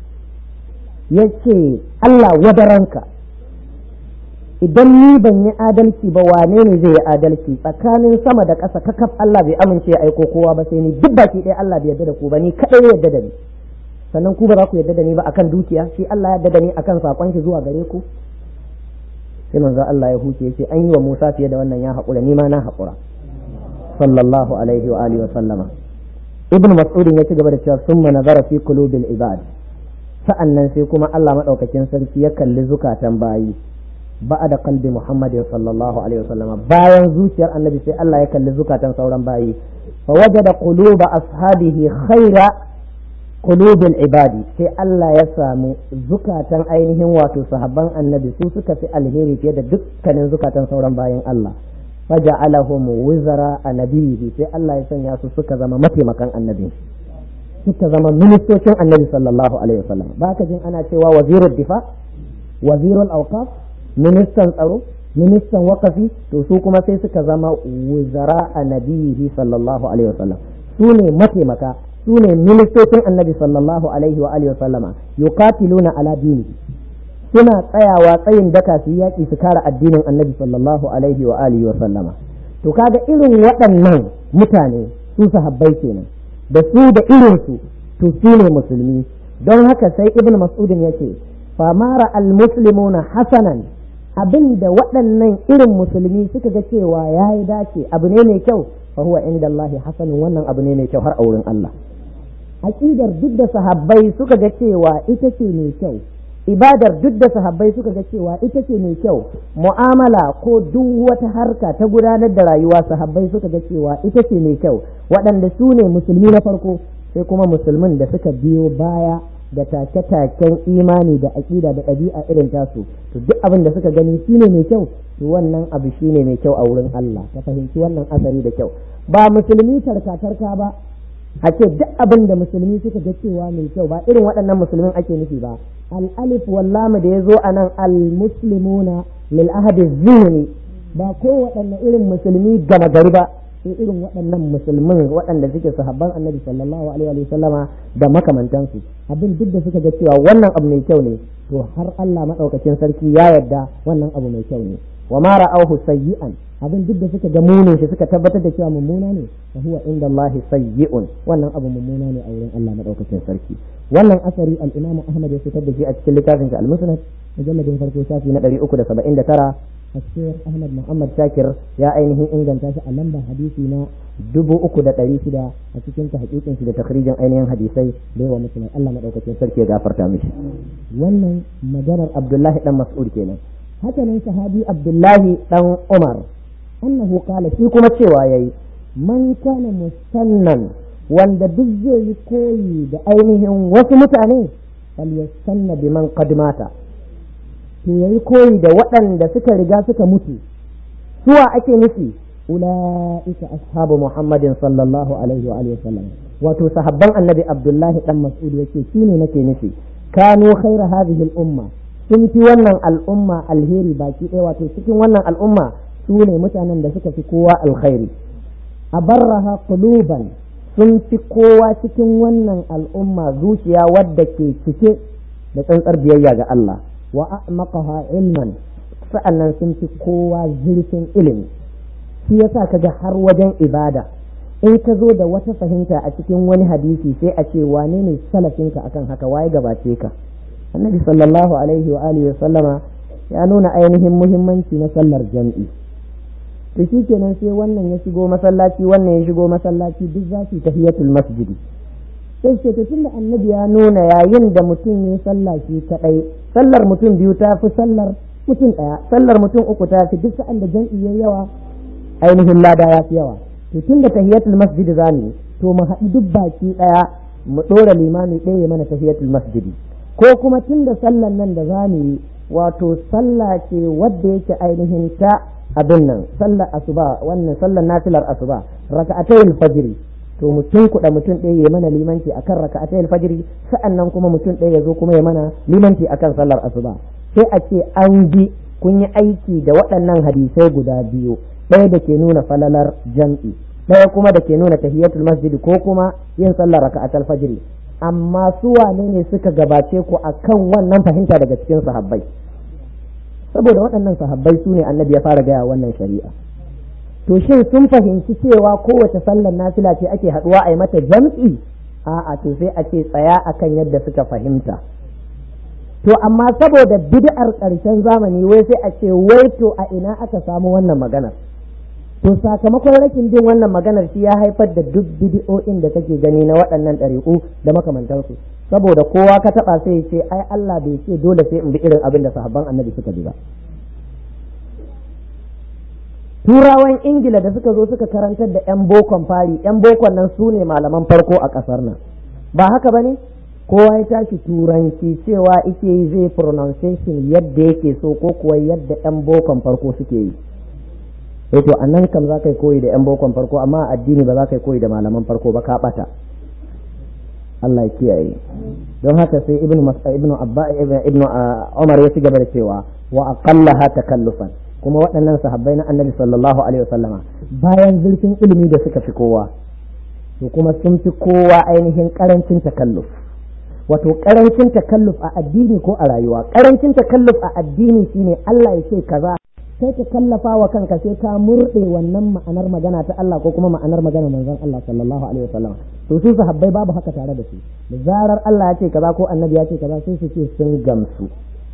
ya ce Allah wadaranka idan ni ban yi adalci ba wane ne zai yi adalci tsakanin sama da ƙasa kakaf Allah bai amince ya aiko kowa ba sai ni duk baki ɗaya Allah bai yarda da ku ba ni kaɗai yarda da ni sannan ku ba za ku yarda da ni ba akan dukiya shi Allah ya yarda da ni akan sakon shi zuwa gare ku sai manzo Allah ya huce yace an yi wa Musa fiye da wannan ya haƙura ni ma na haƙura sallallahu alaihi wa alihi wa sallama ibnu mas'ud ya ci gaba da cewa summa nazara fi qulubil ibad sa'annan sai kuma Allah madaukakin sarki ya kalli zukatan bayi da kalbi Muhammad sallallahu alaihi wasallam bayan zuciyar annabi sai Allah ya kalli zukatan sauran bayi fa wajada quluba ashabihi khaira qulubil ibadi sai Allah ya samu zukatan ainihin wato sahabban annabi su suka fi alheri fiye da dukkanin zukatan sauran bayin Allah faja'alahum wizara a nabihi sai Allah ya sanya su suka zama mataimakan annabi suka zama ministocin annabi sallallahu alaihi wasallam ba ka jin ana cewa wazirul difa wazirul awqaf ministan tsaro ministan wakafi to su kuma sai suka zama wizara a nabihi sallallahu alaihi wasallam su ne mataimaka su ne ministocin annabi sallallahu alaihi wa alihi wasallama yuqatiluna ala dini suna tsayawa tsayin daka su yaƙi su kare addinin annabi sallallahu alaihi wa alihi wasallama to kaga irin waɗannan mutane su sahabbai kenan da su da irinsu to su ne musulmi don haka sai ibn mas'udin yace famara al-muslimuna hasanan abin da waɗannan irin musulmi suka ga cewa ya yi dace abu ne mai kyau fa huwa inda Allah hasanun wannan abu ne mai kyau har a wurin Allah aqidar duk da sahabbai suka ga cewa ita ce mai kyau ibadar duk da sahabbai suka ga cewa ita ce mai kyau mu'amala ko duk wata harka ta gudanar da rayuwa sahabbai suka ga cewa ita ce mai kyau waɗanda su ne musulmi na farko sai kuma musulmin da suka biyo baya da take-taken imani da aƙida da ɗabi'a irin tasu to duk abin da suka gani shine mai kyau to wannan abu shine mai kyau a wurin Allah ka fahimci wannan asari da kyau ba musulmi tarka-tarka ba a ce duk abin da musulmi suka ga cewa mai kyau ba irin waɗannan musulmin ake nufi ba al-alif wallamu da ya zo a nan al-muslimuna lil ahadi zihni ba ko waɗanne irin musulmi gama gari ba sai irin waɗannan musulmin waɗanda suke sahabban annabi sallallahu alaihi wa sallama da makamantansu abin duk da suka ga cewa wannan abu mai kyau ne to har Allah madaukakin sarki ya yarda wannan abu mai kyau ne wa ma ra'awhu sayyi'an abin duk da suka ga munin shi suka tabbatar da cewa mummuna ne fa huwa inda Allah sayyi'un wannan abu mummuna ne a wurin Allah madaukakin sarki wannan asari al-Imam Ahmad ya fitar da shi a cikin littafin sa al-Musnad mujalladin farko shafi na 379 الشيخ أحمد محمد شاكر يا أينه إنجان تاشا ألمبا حديثنا dubu uku da ɗari shida a cikin ta hakikin shi da takrijin ainihin hadisai da yawa musulmai Allah madaukakin sarki ya gafarta mishi wannan maganar Abdullahi dan Mas'ud kenan haka nan sahabi Abdullahi dan Umar annahu qala shi kuma cewa yayi man kana musannan wanda duk zai yi koyi da ainihin wasu mutane falyastanna biman qad mata to yayi koyi da waɗanda suka riga suka mutu suwa ake nufi ula'ika ashabu muhammadin sallallahu alaihi wa alihi wasallam wato sahabban annabi abdullahi dan mas'ud yake shine nake nufi kanu khaira hadhihi al-umma sun fi wannan al'umma alheri baki ɗaya wato cikin wannan al'umma su ne mutanen da suka fi kowa alkhairi abarraha quluban sun fi kowa cikin wannan al'umma zuciya wadda ke cike da tsantsar biyayya ga Allah wa a'maqaha ilman sa'annan sun fi kowa zurfin ilimi shi yasa kaga har wajen ibada in ka zo da wata fahimta a cikin wani hadisi sai a ce wane ne salafinka akan haka waye gabace ka annabi sallallahu alaihi wa alihi wa sallama ya nuna ainihin muhimmanci na sallar jam'i to shi kenan sai wannan ya shigo masallaci wannan ya shigo masallaci duk za su tahiyatul masjidi sai ce to tunda annabi ya nuna yayin da mutum ya sallah shi kadai sallar mutum biyu ta fi sallar mutum daya sallar mutum uku ta fi duk sa'an da jam'i yayi yawa ainihin lada ya fi yawa to tunda tahiyatul masjid zamu to mu haɗu duk baki daya mu ɗora limami ɗaya mana tahiyatul masjidi ko kuma tunda sallar nan da zamu yi wato sallah ce wadda yake ainihin ta abin nan sallar asuba wannan sallar nafilar asuba raka'atayil fajri to mutum kuɗa mutum ɗaya ya mana limanci akan raka'atayil fajri sa'annan kuma mutum ɗaya ya zo kuma ya mana limanci akan sallar asuba sai a ce an bi kun yi aiki da waɗannan hadisai guda biyu ɗaya da ke nuna falalar jam'i ɗaya kuma da ke nuna tahiyatul masjidi ko kuma yin sallar raka'atul fajri amma su wane ne suka gabace ku akan wannan fahimta daga cikin sahabbai saboda waɗannan sahabbai su ne annabi ya fara gaya wannan shari'a to shin sun fahimci cewa kowace sallar nafila ce ake haɗuwa a yi mata jam'i a'a to sai a ce tsaya akan yadda suka fahimta to amma saboda bid'ar ƙarshen zamani wai sai a ce wai to a ina aka samu wannan maganar to sakamakon rashin bin wannan maganar shi ya haifar da duk bidi'o'in da kake gani na waɗannan ɗariƙu da makamantansu saboda kowa ka taɓa sai ce ai Allah bai ce dole sai in bi irin abin da sahabban annabi suka bi ba turawan ingila da suka zo suka karantar da 'yan bokon fari 'yan bokon nan su ne malaman farko a ƙasar nan ba haka ba ne kowa ya tashi turanci cewa ike yi zai pronunciation yadda yake so ko kuwa yadda 'yan bokon farko suke yi eh to anan kam za ka yi koyi da yan bokon farko amma addini ba za ka yi koyi da malaman farko ba ka bata Allah ya kiyaye don haka sai ibnu ibnu abba ibnu umar ya ci gaba da cewa wa aqallaha takallufan kuma waɗannan sahabbai na annabi sallallahu alaihi wasallama bayan zurfin ilimi da suka fi kowa to kuma sun fi kowa ainihin karancin takalluf wato karancin takalluf a addini ko a rayuwa karancin takalluf a addini shine Allah ya ce kaza sai ka kallafa wa kanka sai ka murɗe wannan ma'anar magana ta Allah ko kuma ma'anar magana manzon Allah sallallahu alaihi wasallam to su sahabbai babu haka tare da su da zarar Allah ya ce kaza ko annabi ya ce kaza sai su ce sun gamsu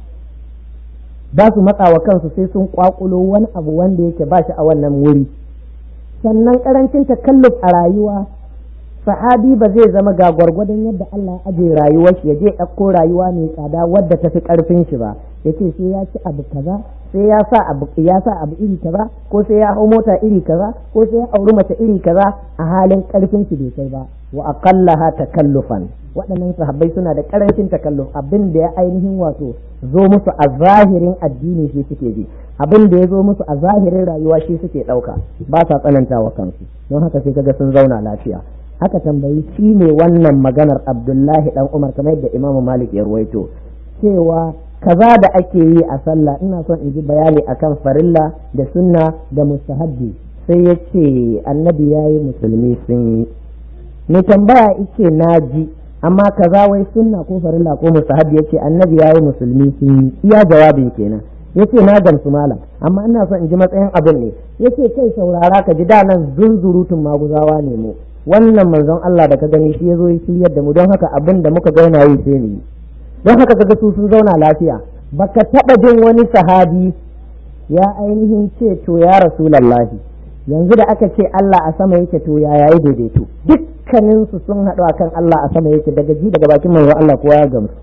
ba su matsa wa kansu sai sun kwakulo wani abu wanda yake ba shi a wannan wuri sannan karancin takalluf a rayuwa sahabi ba zai zama ga gwargwadon yadda Allah ya aje rayuwar shi ya je ɗauko rayuwa mai tsada wadda ta fi ƙarfin shi ba ya ce sai ya ci abu kaza sai ya sa abu ya sa abu iri kaza ko sai ya hau mota iri kaza ko sai ya auri mace iri kaza a halin ƙarfin shi bai kai ba wa aqallaha takallufan waɗannan sahabbai suna da ƙarancin takalluf abin da ya ainihin wato zo musu a zahirin addini shi suke bi abin da ya zo musu a zahirin rayuwa shi suke ɗauka ba sa tsananta wa kansu don haka sai kaga sun zauna lafiya aka tambayi shi ne wannan maganar abdullahi dan umar kamar yadda imamu malik ya ruwaito cewa kaza da ake yi a sallah ina son in ji bayani akan farilla da sunna da mustahabbi sai ya ce annabi ya yi musulmi sun yi ni tambaya ice na ji amma kaza wai sunna ko farilla ko mustahabbi ya ce annabi ya yi musulmi sun yi iya jawabin kenan ya ce na gamsu malam amma ina son in ji matsayin abin ne ya ce kai saurara ka ji da nan zunzurutun maguzawa ne mu wannan manzon Allah da ka gani shi ya zo ya shiryar da mu don haka abin da muka gaina yi sai mu yi don haka kaga su sun zauna lafiya baka taba jin wani sahabi ya ainihin ce to ya rasulallahi yanzu da aka ce Allah a sama yake to ya yayi daidaito dukkanin su sun haɗu akan Allah a sama yake daga ji daga bakin manzon Allah kowa ya gamsu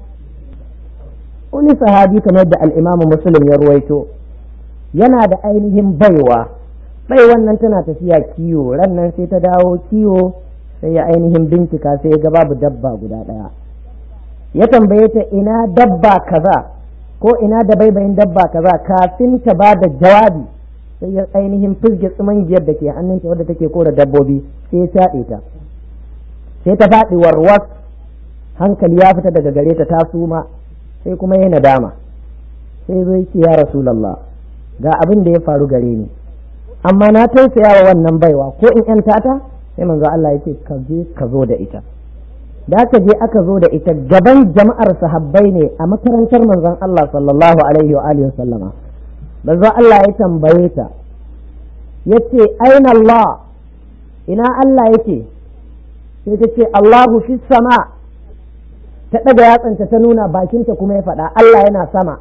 wani sahabi kamar da al-Imam Muslim ya ruwaito yana da ainihin baiwa bai wannan tana tafiya kiwo ran nan sai ta dawo kiwo sai ya ainihin bincika sai ya ga babu dabba guda ɗaya ya tambaye ta ina dabba kaza ko ina da baibayin dabba kaza kafin ta ba da jawabi sai ya ainihin fizge tsumangiyar da ke hannunta wadda take kora dabbobi sai ya shaɗe ta sai ta faɗi warwas hankali ya fita daga gare ta ta suma sai kuma ya nadama sai zo yake ya rasulallah ga abin da ya faru gare ni amma na tausaya wa wannan baiwa ko in yan tata sai manzo Allah yake ka je ka zo da ita da aka je aka zo da ita gaban jama'ar sahabbai ne a makarantar manzon Allah sallallahu alaihi wa alihi sallama manzo Allah ya tambaye ta yace aina Allah ina Allah yake sai ta ce Allahu fi sama ta daga yatsanta ta nuna bakinta kuma ya faɗa Allah yana sama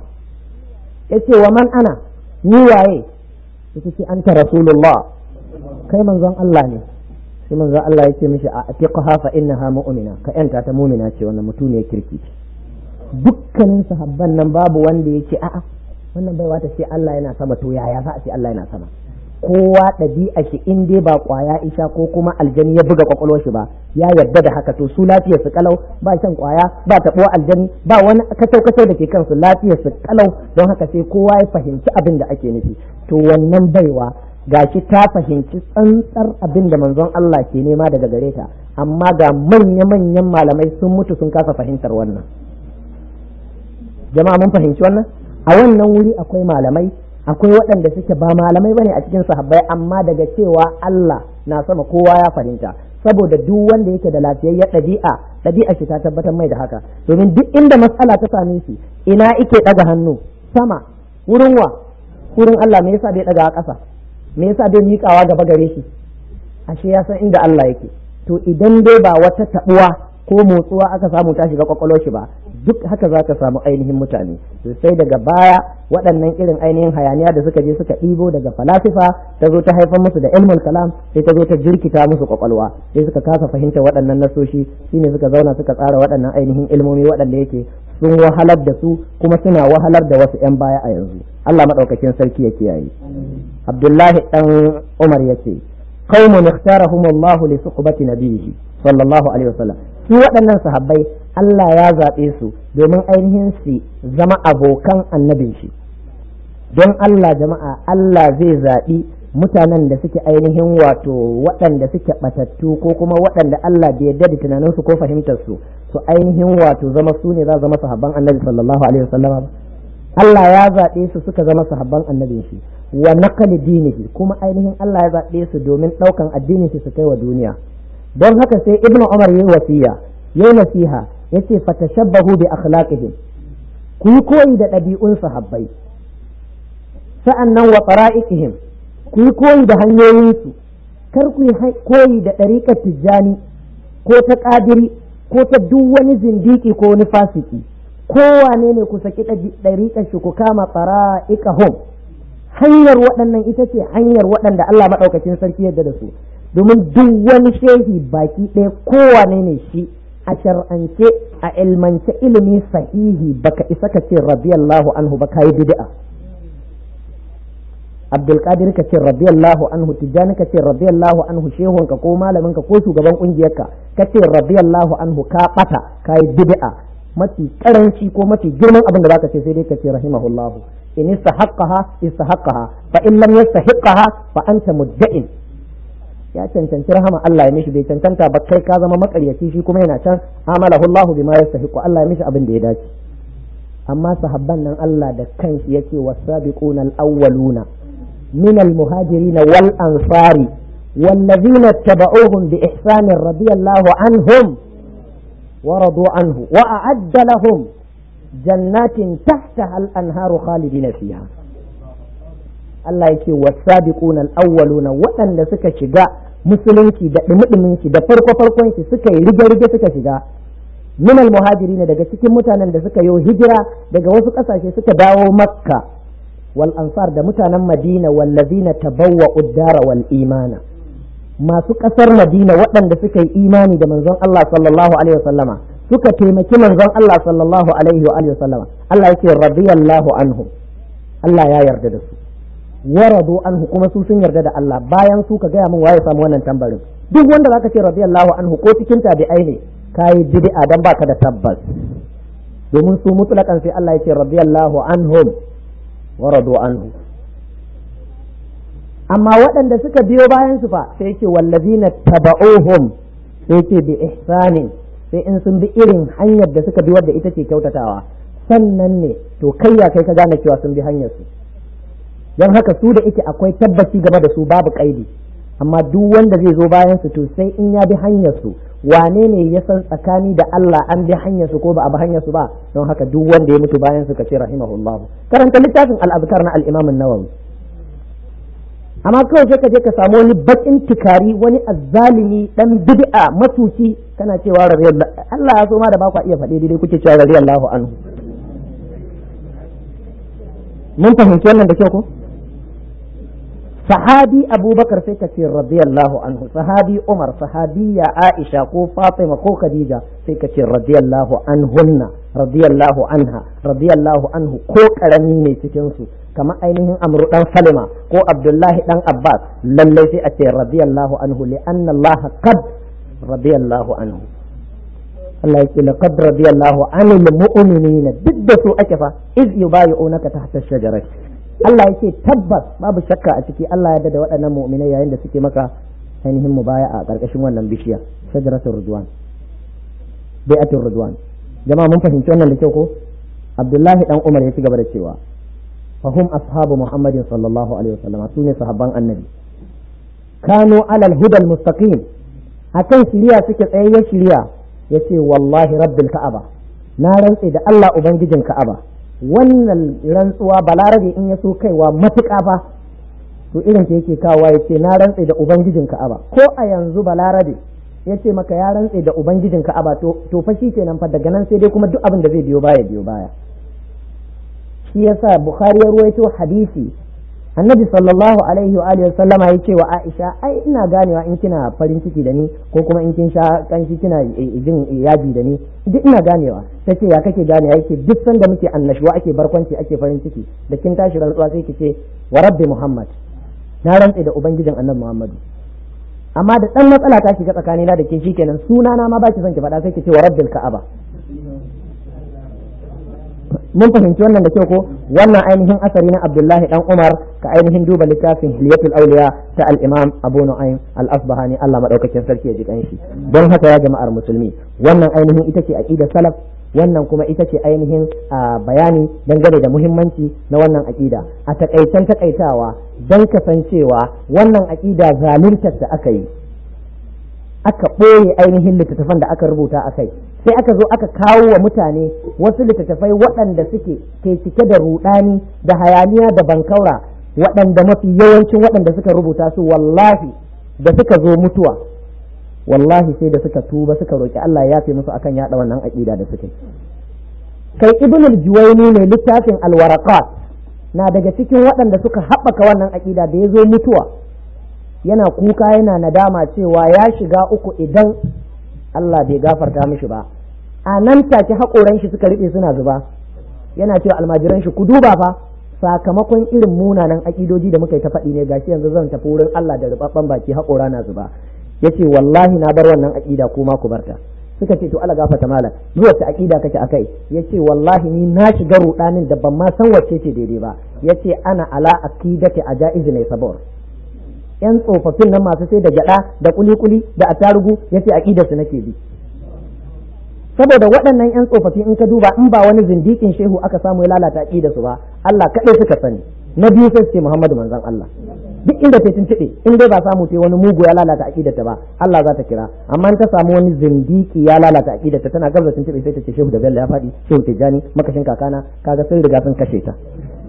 yace wa man ana ni waye ita ce anta rasulullah kai manzon Allah ne sai manzon Allah ya ce mishi a atiqaha fa innaha mu'mina ka yanta ta mu'mina ce wannan mutum ne kirki dukkanin sahabban nan babu wanda ya ce a'a wannan baiwa ta ce Allah yana sama to yaya za a ce Allah yana sama kowa ɗabi'a shi in dai ba kwaya isha ko kuma aljani ya buga kwakwalwar shi ba ya yarda da haka to su lafiyar su kalau ba shan kwaya ba taɓo aljani ba wani kacau kacau da ke kansu lafiyar su kalau don haka sai kowa ya fahimci abin da ake nufi to wannan baiwa gashi ta fahimci tsantsar abin da manzon Allah ke nema daga gare ta amma ga manya-manyan malamai sun mutu sun kasa fahimtar wannan jama'a mun fahimci wannan a wannan wuri akwai malamai akwai waɗanda suke ba malamai bane a cikin sahabbai amma daga cewa Allah na sama kowa ya fahimta saboda duk wanda yake da lafiyayyar ɗabi'a ɗabi'a shi ta tabbatar mai da haka domin duk inda matsala ta same shi ina ike ɗaga hannu sama wurin wa wurin Allah me yasa bai ɗaga a ƙasa me yasa bai miƙawa gaba gare shi ashe ya san inda Allah yake to idan dai ba wata taɓuwa ko motsuwa aka samu ta shiga kwakwalwar shi ba duk haka za ka samu ainihin mutane sai daga baya waɗannan irin ainihin hayaniya da suka je suka ɗibo daga falasifa ta zo ta haifar musu da ilmul kalam sai ta zo ta jirkita musu kwakwalwa sai suka kasa fahimta waɗannan nasoshi shine suka zauna suka tsara waɗannan ainihin ilmomi waɗanda yake sun wahalar da su kuma suna wahalar da wasu 'yan baya a yanzu Allah maɗaukakin sarki ya kiyaye Abdullahi ɗan Umar ya ce qaumun ikhtarahum Allah li suhbati nabiyhi sallallahu alaihi wasallam su waɗannan sahabbai Allah ya zaɓe su domin ainihin su zama abokan annabin shi don Allah jama'a Allah zai zaɓi mutanen da suke ainihin wato waɗanda suke batattu ko kuma waɗanda Allah bai yarda da tunaninsu ko fahimtar su su ainihin wato zama su ne za zama sahabban annabi sallallahu alaihi wasallama Allah ya zaɓe su suka zama sahabban annabin shi wa naqali dinihi kuma ainihin Allah ya zaɓe su domin ɗaukan addinin shi su kai wa duniya don haka sai ibnu umar yayi wasiya yayi nasiha yace fatashabbahu bi akhlaqihim ku yi koyi da ɗabi'un sahabbai sa'annan wa fara'iqihim ku yi koyi da hanyoyinsu kar ku yi koyi da ɗariƙar tijjani ko ta ƙadiri ko ta duk wani zindiki ko wani fasiki kowane ne ku saki ɗariƙar shi ku kama fara'iqahum hanyar waɗannan ita ce hanyar waɗanda Allah maɗaukacin sarki yadda da su domin duk wani shehi baki ɗaya kowane ne shi a shar'ance a ilmance ilimi sahihi baka isa ka ce radiyallahu anhu ba kayi bid'a Abdulkadir ka ce radiyallahu anhu Tijjani ka ce radiyallahu anhu shehunka ko malaminka ko shugaban kungiyarka ka ce radiyallahu anhu ka bata kayi bid'a mafi karanci ko mafi girman abin da zaka ce sai dai ka ce rahimahullahu in istahaqqaha istahaqqaha fa in lam yastahiqqaha fa anta mudda'in ya cancanci rahama Allah ya mishi bai cancanta ba kai ka zama makaryaci shi kuma yana can amalahu Allah bima yastahiqu Allah ya mishi abin da ya dace amma sahabban nan Allah da kanshi yake wasabiquna al-awwaluna min al-muhajirin wal ansari والذين اتبعوهم بإحسان رضي الله عنهم ورضوا عنه وأعد لهم جنات تحتها الأنهار خالدين فيها Allah yake wasabiquna al-awwaluna waɗanda suka shiga musulunci da dumudumin shi da farko farkon shi suka yi rige rige suka shiga min al-muhajirin daga cikin mutanen da suka yi hijira daga wasu ƙasashe suka dawo makka wal ansar da mutanen madina wallazina tabawwa uddara wal imana masu ƙasar madina waɗanda suka yi imani da manzon Allah sallallahu alaihi wasallama suka taimaki manzon Allah sallallahu alaihi wa alihi wasallama Allah yake radiyallahu anhu Allah ya yarda da su waradu anhu kuma su sun yarda da Allah bayan su ka gaya min waye samu wannan tambarin duk wanda zaka ce radiyallahu anhu ko cikin tabi'ai ne kai bid'a dan baka da tabbas domin su mutlakan sai Allah ya ce radiyallahu anhum waradu anhu amma waɗanda suka biyo bayan su fa sai ce wallazina taba'uhum sai ce bi ihsanin sai in sun bi irin hanyar da suka bi wadda ita ce kyautatawa sannan ne to kai ya kai ka gane cewa sun bi hanyar su don haka su da ike akwai tabbaci gaba da su babu kaidi amma duk wanda zai zo bayan su to sai in ya bi hanyar su wane ne ya san tsakani da Allah an bi hanyar su ko ba a bi hanyar su ba don haka duk wanda ya mutu bayan su kace rahimahullah karanta littafin al-azkar na al-imam an-nawawi amma kawai sai ka je ka samu wani bakin tikari wani azzalimi dan bid'a matuki kana cewa radiyallahu Allah ya so ma da ba ku iya faɗe daidai kuke cewa radiyallahu anhu mun fahimci wannan da kyau ko sahabi abubakar sai ka ce radiyallahu anhu sahabi umar sahabiya aisha ko fatima ko khadija sai ka ce radiyallahu anhunna radiyallahu anha radiyallahu anhu ko karami ne cikin su kamar ainihin amru dan salima ko abdullahi dan abbas lallai sai a ce radiyallahu anhu li anna allah qad radiyallahu anhu Allah yake laqad radiyallahu anil mu'minina duk da su ake fa iz yubayi'unaka tahta shajarati Allah yake tabbas babu shakka a ciki Allah ya da waɗannan mu'minai yayin da suke maka ainihin mubaya a ƙarƙashin wannan bishiya shajaratul ridwan bai'atul ridwan jama'a mun fahimci wannan da kyau ko Abdullahi dan Umar ya ci gaba da cewa fahum ashabu Muhammadin sallallahu alaihi wasallam su ne sahabban annabi kanu alal hudal mustaqim akan shiriya suke tsayayyen shiriya yace wallahi rabbil ka'aba na rantse da Allah ubangijin ka'aba wannan rantsuwa balarabe in ya so kaiwa matuƙa fa to irin ta yake kawowa ya ce na rantse da ubangijin ka'aba ko a yanzu balarabe ya ce maka ya rantse da ubangijin ka'aba to fa shi kenan fa daga nan sai dai kuma duk abin da zai biyo baya biyo baya shi yasa bukhari ya ruwaito hadisi annabi sallallahu alaihi wa alihi sallama ya ce wa aisha ai ina ganewa in kina farin ciki da ni ko kuma in kin sha kanshi kina jin yaji da ni duk ina ganewa ta ce ya kake ganewa yake duk sanda muke annashuwa ake barkwanci ake farin ciki da kin tashi rantsuwa sai ki ce wa rabbi muhammad na rantse da ubangijin annabi muhammadu amma da dan matsala ta shiga tsakanina da ke shikenan suna na ma baki son ki faɗa sai ki ce wa rabbil ka'aba mun fahimci wannan da kyau ko wannan ainihin asari na Abdullahi dan Umar ka ainihin duba littafin hilyatul auliya ta al-imam abu nu'aym al-asbahani Allah madaukakin sarki ya ji kanshi don haka ya jama'ar musulmi wannan ainihin ita ce aqidar salaf wannan kuma ita ce ainihin bayani dangane da muhimmanci na wannan aƙida a takaitan takaitawa don kasancewa wannan aƙida zaluntar da aka yi aka ɓoye ainihin littattafan da aka rubuta a kai sai aka zo aka kawo wa mutane wasu littattafai waɗanda suke ke cike da rudani da hayaniya da bankaura waɗanda mafi yawancin waɗanda suka rubuta su wallahi da suka zo mutuwa wallahi sai da suka tuba suka roki Allah ya fi musu akan yada wannan aqida da suke kai ibn al-juwayni ne littafin al-waraqat na daga cikin waɗanda suka haɓaka wannan aqida da ya zo mutuwa yana kuka yana nadama cewa ya shiga uku idan Allah bai gafarta mishi ba a nan take haƙoran shi suka riɓe suna zuba yana cewa almajiran shi ku duba fa sakamakon irin munanan aƙidoji da muka yi ta faɗi ne gashi yanzu zan tafi wurin Allah da rubabban baki haƙora na zuba yace wallahi na bar wannan aƙida kuma ku barta suka ce to Allah gafarta malam zuwa ta aƙida kake akai yace wallahi ni na shiga rudanin da ban ma san wacce ce daidai ba yace ana ala aqidati ajaiz ne sabor yan tsofaffin nan masu sai da gyada da kuli-kuli da atarugu yace aqidar su nake bi saboda waɗannan yan tsofaffi in ka duba in ba wani zindikin shehu aka samu ya lalata aqidar su ba Allah kaɗai suka sani na biyu sai ce Muhammadu manzon Allah duk inda ta tuntuɓe in dai ba samu ta wani mugu ya lalata aqidarta ba Allah za ta kira amma in ta samu wani zindiki ya lalata aqidarta tana gabza tuntuɓe sai ta ce shehu da bello ya faɗi shehu tijjani makashin kakana kaga sun riga sun kashe ta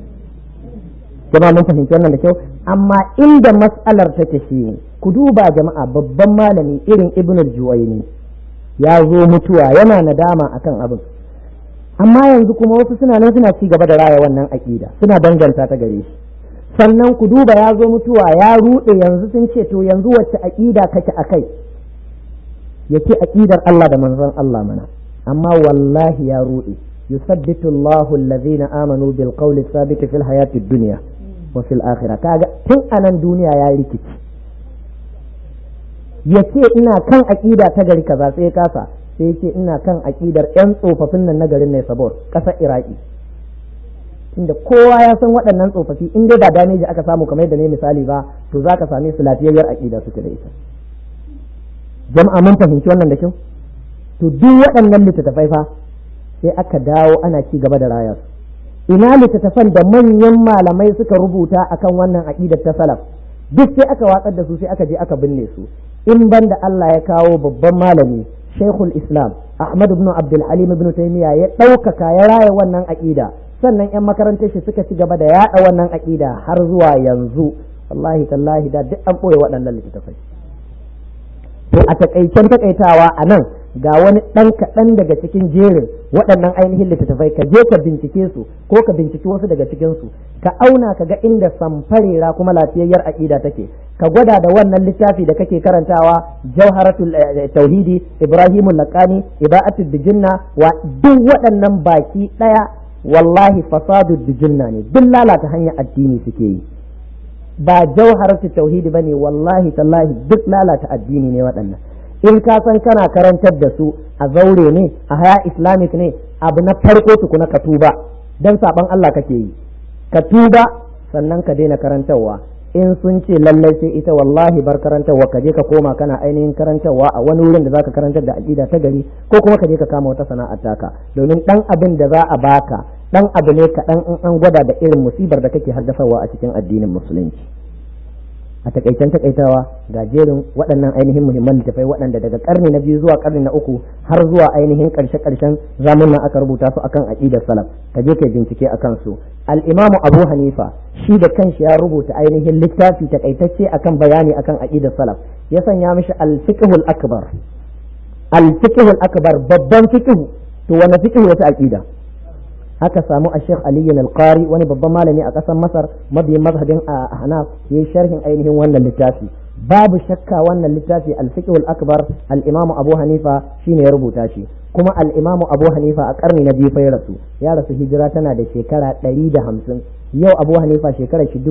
jama'a mun fahimci wannan da kyau amma inda mas'alar take shi ne ku duba jama'a babban malami irin ibn al-juwayni ya zo mutuwa yana nadama akan abin amma yanzu kuma wasu suna nan suna ci gaba da raya wannan aƙida suna danganta ta gare shi sannan ku duba ya zo mutuwa ya ruɗe yanzu sun ce to yanzu wacce aƙida kake a kai ya ce aƙidar Allah da manzon Allah mana amma wallahi ya ruɗe yusabbitu Allahu allazina amanu bil qawli thabit fil hayati dunya wa fil akhirah kaga tun anan duniya ya rikici ya ce ina kan aƙida ta gari kaza sai kasa sai ce ina kan aƙidar 'yan tsofaffin nan na garin ne sabor ƙasar iraki inda kowa ya san waɗannan tsofaffi in dai ba dameji aka samu kamar yadda ne misali ba to za ka same su lafiyayyar aƙida suke da ita jama'a mun fahimci wannan da kyau to duk waɗannan littattafai fa sai aka dawo ana ci gaba da raya su ina littattafan da manyan malamai suka rubuta akan wannan aƙidar ta salaf duk sai aka watsar da su sai aka je aka binne su in banda Allah ya kawo babban malami Sheikhul Islam Ahmad ibn Abdul Halim ibn Taymiyyah ya ɗaukaka ya raya wannan aƙida sannan 'yan makarantar shi suka ci gaba da yaɗa wannan aƙida har zuwa yanzu wallahi tallahi da duk an ɓoye waɗannan littattafai to a takaicen takaitawa a nan ga wani ɗan kaɗan daga cikin jerin waɗannan ainihin littattafai ka je ka bincike su ko ka binciki wasu daga cikin su ka auna ka ga inda samfarera kuma lafiyayyar aƙida take ka gwada da wannan littafi da kake karantawa jawharatul tauhidi ibrahimul laqani ibaatul bijinna wa duk waɗannan baki ɗaya wallahi fasadu bijinna ne duk lalata hanyar addini suke yi ba jawharatul tauhidi bane wallahi tallahi duk lalata addini ne waɗannan in ka san kana karantar da su a zaure ne a haya islamic ne abu na farko tukuna ka tuba dan saban Allah kake yi ka tuba sannan ka daina karantarwa in sun ce lallai sai ita wallahi bar karantarwa ka je ka koma kana ainihin karantarwa a wani wurin da zaka karantar da aqida ta gari ko kuma ka je ka kama wata sana'ar taka domin dan abin da za a baka dan abu ne kaɗan in an gwada da irin musibar da kake haddasawa a cikin addinin musulunci a takaicen takaitawa ga jerin waɗannan ainihin muhimman littafai waɗanda daga karni na biyu zuwa karni na uku har zuwa ainihin ƙarshe ƙarshen zamanin aka rubuta su akan aqidar salaf ka je kai bincike akan su al-imamu abu hanifa shi da kanshi ya rubuta ainihin littafi takaitacce akan bayani akan aqidar salaf ya sanya mishi al-fiqhul akbar al-fiqhul akbar babban fiqh to wani fiqh wata aqida aka samu a Sheikh Ali al-Qari wani babban malami a ƙasar Masar mabiyin mazhabin a Hanaf yayi sharhin ainihin wannan littafi babu shakka wannan littafi al-fiqh al-akbar al-Imam Abu Hanifa shine ya rubuta shi kuma al-Imam Abu Hanifa a karni na biyu fa ya rasu ya rasu hijira tana da shekara 150 yau Abu Hanifa shekarar shi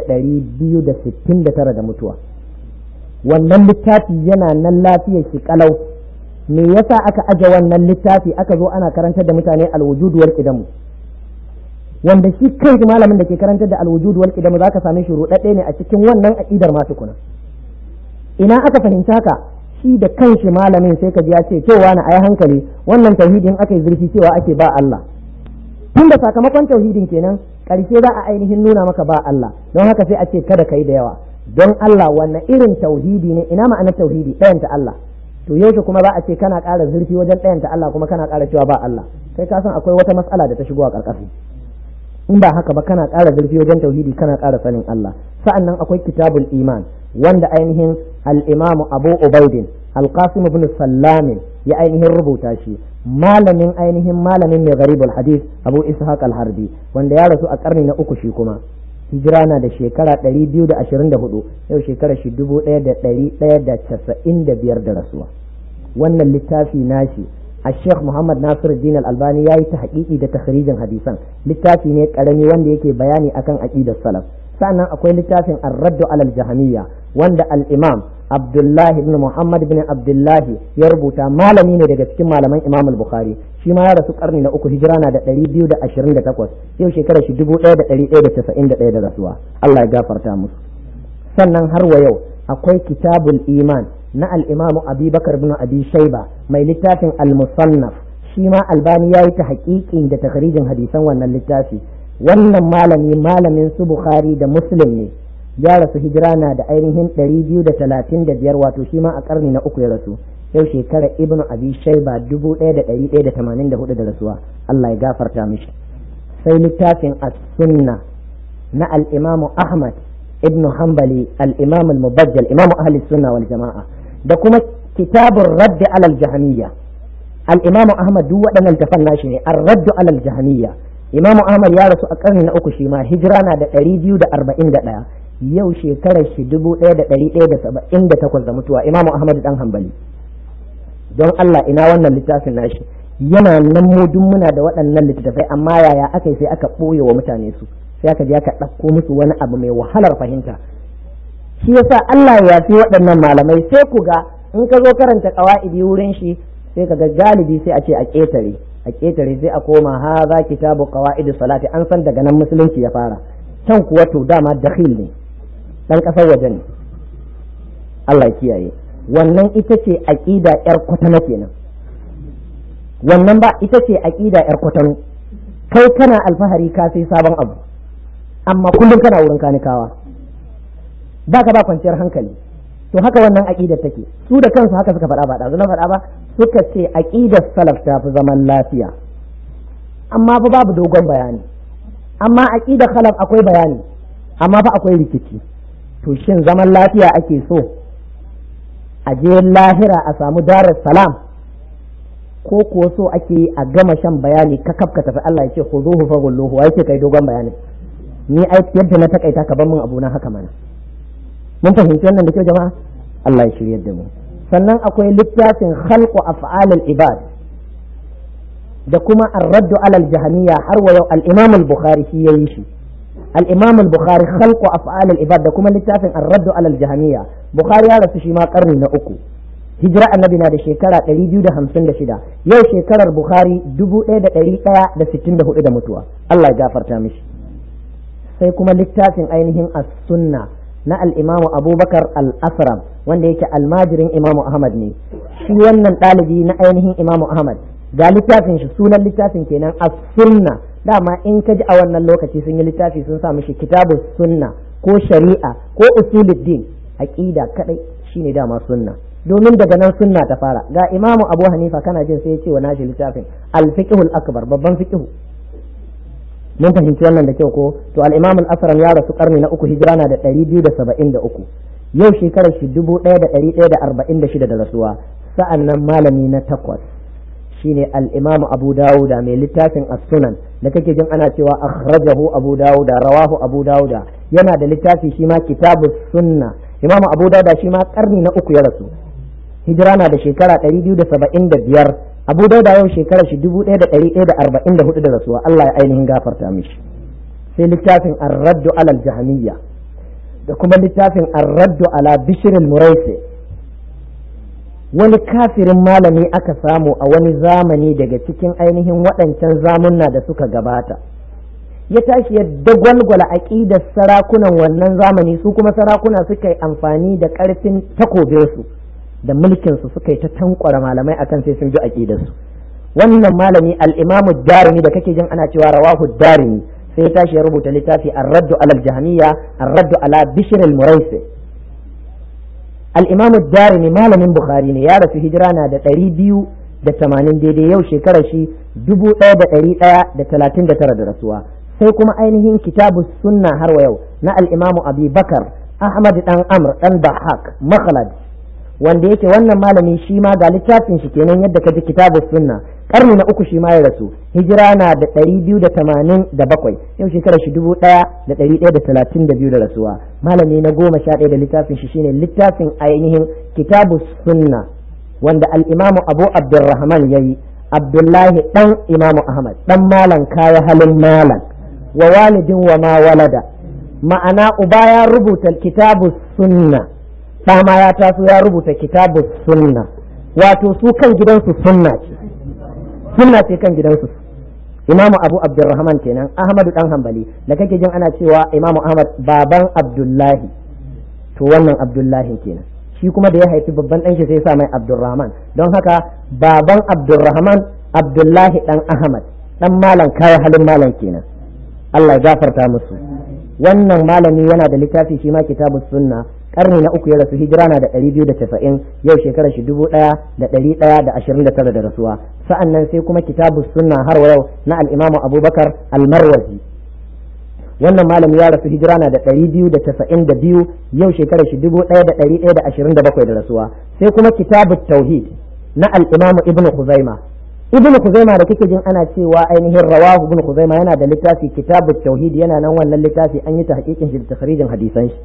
1269 da mutuwa wannan littafi yana nan lafiyar shi kalau me yasa aka aje wannan littafi aka zo ana karantar da mutane alwujud wal qidamu wanda shi kanshi malamin da ke karantar da alwujud wal qidam zaka same shi rudadde ne a cikin wannan aqidar ma tukuna ina aka fahimci haka shi da kanshi malamin sai ka ji ya ce cewa na ayi hankali wannan tauhidin aka yi zurfi cewa ake ba Allah tun da sakamakon tauhidin kenan karshe za a ainihin nuna maka ba Allah don haka sai a ce kada kai da yawa don Allah wanne irin tauhidi ne ina ma'anar tauhidi ɗayanta Allah to yaushe kuma za a ce kana ƙara zurfi wajen ɗayanta Allah kuma kana ƙara cewa ba Allah kai ka san akwai wata matsala da ta shigo a ƙarƙashi in ba haka ba kana ƙara zurfi wajen tauhidi kana ƙara sanin Allah sa'annan akwai kitabul iman wanda ainihin al-imam Abu Ubaidin al-Qasim ibn Sallam ya ainihin rubuta shi malamin ainihin malamin mai garibul hadith Abu Ishaq al-Harbi wanda ya rasu a karni na uku shi kuma hijira na da shekara 224 yau shekara shi 1195 da rasuwa wannan littafi nashi a sheikh muhammad nasir din al-albani ya yi ta haƙiƙi da takhrijin hadisan littafi ne ƙarami wanda yake bayani akan aqidar salaf sannan akwai littafin ar-raddu alal jahamiyya wanda al-imam abdullahi ibn muhammad ibn abdullahi ya rubuta malami ne daga cikin malaman imam al-bukhari shi ma ya rasu karni na uku hijira na da ɗari biyu da ashirin da takwas yau shekarar shi dubu ɗaya da ɗari ɗaya da casa'in da ɗaya da rasuwa Allah ya gafarta musu sannan har wa yau akwai kitabul iman na al-imamu abubakar bin abi shaiba mai littafin al-musannaf shi ma albani ya yi ta haƙiƙin da takharijin hadisan wannan littafi wannan malami malamin su bukhari da muslim ne ya rasu hijira na da ainihin ɗari biyu da talatin da biyar wato shi ma a ƙarni na uku ya rasu yau shekara ibn abi shaiba dubu ɗaya da ɗari ɗaya da tamanin da hudu da rasuwa Allah ya gafarta mishi sai littafin as-sunna na al-imamu ahmad ibn hanbali al-imam al-mubajjal imamu ahli sunna wal jama'a da kuma kitabun raddi alal jahamiyya al-imamu ahmad duk waɗannan tafan nashi ne ar-raddu alal jahamiyya imamu ahmad ya rasu a ƙarni na uku shi ma hijira na da ɗari biyu da arba'in da ɗaya yau shekarar shi dubu ɗaya da ɗari ɗaya da saba'in da takwas da mutuwa imamu ahmad dan hanbali don Allah ina wannan littafin nashi yana nan mu duk muna da waɗannan littattafai amma yaya aka yi sai aka ɓoye wa mutane su sai aka je aka ɗauko musu wani abu mai wahalar fahimta shi yasa Allah ya fi waɗannan malamai sai ku ga in ka zo karanta ƙawa'idi wurin shi sai ka ga galibi sai a ce a ƙetare a ƙetare sai a koma ha za kitabu qawaidi salati an san daga nan musulunci ya fara can kuwa to dama dakhil ne dan ƙasar waje ne Allah ya kiyaye wannan ita ce aƙida ‘yar kwatano kenan wannan ba ita ce aƙida ‘yar kwatano kai kana alfahari ka sai sabon abu amma kullum kana wurin kanikawa ba ka ba kwanciyar hankali to haka wannan aƙidar take su da kansu haka suka faɗa ba ɗazu na faɗa ba suka ce aƙidar salaf ta fi zaman lafiya amma fa babu dogon bayani amma aƙidar khalaf akwai bayani amma fa akwai rikici to shin zaman lafiya ake so a je lahira a samu darar salam ko kuwa so ake yi a gama shan bayani ka kafka tafi Allah ya ce ku zuhu fa gulluhu wa yake kai dogon bayani ni ai yadda na takaita ka ban min abu na haka mana mun fahimci wannan da kyau jama'a Allah ya shiryar da mu sannan akwai littafin khalqu af'alil ibad da kuma ar-raddu alal jahamiyya har wa yau al-imam al-bukhari shi yayi shi الإمام البخاري خلق أفعال العباد ده كما لتافن الرد على الجهمية بخاري يا رسول شيما قرن نأكو هجرة النبي نادي شكرا تريد ده همسن ده شدا يو شكرا البخاري دبو إيه ده تريد ده ستين ده إيه ده متوا الله يغفر تامش سيكما لتافن أينهم السنة na al'imamu abubakar al'asram wanda yake almajirin imamu ahmad ne shi wannan ɗalibi na ainihin imamu ahmad ga littafin shi sunan littafin kenan as sunna dama in ka ji a wannan lokaci sun yi littafi sun sa mishi kitabu sunna ko shari'a ko usuluddin aqida kadai shine dama sunna domin daga nan sunna ta fara ga imamu abu hanifa kana jin sai ya ce wa nashi littafin al-fiqhul akbar babban fiqhu mun fahimci wannan da kyau ko to al-imam al-asram ya rasu karni na uku hijira na da 273 yau shekarar shi 1146 da rasuwa sa'annan malami na takwas shine al-imam abu dawuda mai littafin as-sunan da kake jin ana cewa akhrajahu abu dawuda rawahu abu dawuda yana da littafi shi ma kitabu sunna imam abu dawuda shi ma karni na uku ya rasu hijira na da shekara 275 abu dauda yau shekarar shi dubu ɗaya da ɗari ɗaya da arba'in da hudu da rasuwa Allah ya ainihin gafarta mishi sai littafin arraddu alal jahamiyya da kuma littafin arraddu ala bishiril muraisi wani kafirin malami aka samu a wani zamani daga cikin ainihin waɗancan zamunna da suka gabata ya tashi ya dagwalgwala aqidar sarakunan wannan zamani su kuma sarakuna suka yi amfani da karfin takobinsu da mulkin su suka yi ta tankwara malamai akan sai sun bi aqidar su wannan malami al-Imam darimi da kake jin ana cewa rawahu darimi sai ya tashi ya rubuta littafi ar-raddu ala al-jahmiyya ar-raddu ala bishr al-muraisi al-Imam darimi malamin bukhari ne ya rasu hijira na da ɗari biyu da tamanin daidai yau shekarar shi dubu ɗaya da ɗari ɗaya da talatin da tara da rasuwa sai kuma ainihin kitabu sunna har wa yau na al'imamu abi bakar ahmad dan amr dan bahak makhlad wanda yake wannan malami shi ma ga littafin shi kenan yadda ka ji kitabu sunna karni na uku shi ma ya rasu hijira na da ɗari biyu da tamanin da bakwai yau shekarar shi dubu ɗaya da ɗari ɗaya da talatin da biyu da rasuwa malami na goma sha ɗaya da littafin shi shine littafin ainihin kitabu sunna wanda al'imamu abu abdurrahman ya yi abdullahi ɗan imamu ahmad ɗan malan kaya halin malan wa walidin wa ma walada ma'ana uba ya rubuta kitabu sunna ɗama ya taso ya rubuta kitabu sunna wato su kan gidansu sunna ce sunna ce kan gidansu imamu abu abdurrahman kenan ahmadu ɗan hambali da kake jin ana cewa imamu ahmad baban abdullahi to wannan abdullahi kenan shi kuma da ya haifi babban ɗan shi sai sa mai Abdulrahman don haka baban Abdulrahman Abdullahi ɗan Ahmad ɗan malam kaya halin malam kenan Allah ya gafarta musu wannan malami yana da littafi shi ma kitabu sunna karni na uku ya rasu hijira na da ɗari biyu da tafa'in yau shekarar shi dubu ɗaya da ɗari ɗaya da ashirin da tara da rasuwa sa'an nan sai kuma kitabu sunna har wa yau na al'imamu abubakar almarwazi wannan malami ya rasu hijira na da ɗari biyu da tasa'in da biyu yau shekarar shi dubu ɗaya da ɗari ɗaya da ashirin da bakwai da rasuwa sai kuma kitabu tauhid na al'imamu ibnu khuzaima ibnu khuzaima da kike jin ana cewa ainihin rawahu ibnu khuzaima yana da littafi kitabu tauhid yana nan wannan littafi an yi ta hakikin shi da takhrijin hadisan shi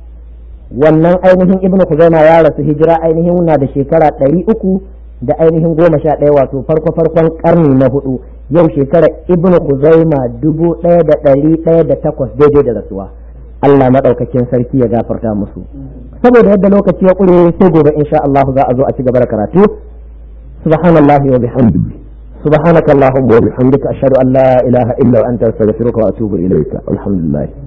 wannan ainihin ibnu khuzaima ya rasu hijira ainihin na da shekara ɗari uku da ainihin goma sha ɗaya wato farko farkon karni na hudu yau shekara ibnu kuzaima dubu ɗaya da ɗari ɗaya da takwas daidai da rasuwa Allah maɗaukakin sarki ya gafarta musu saboda yadda lokaci ya ƙure sai gobe insha Allah za a zo a ci gaba da karatu subhanallahi wa bihamdihi سبحانك اللهم وبحمدك أشهد أن لا إله إلا أنت أستغفرك وأتوب إليك الحمد لله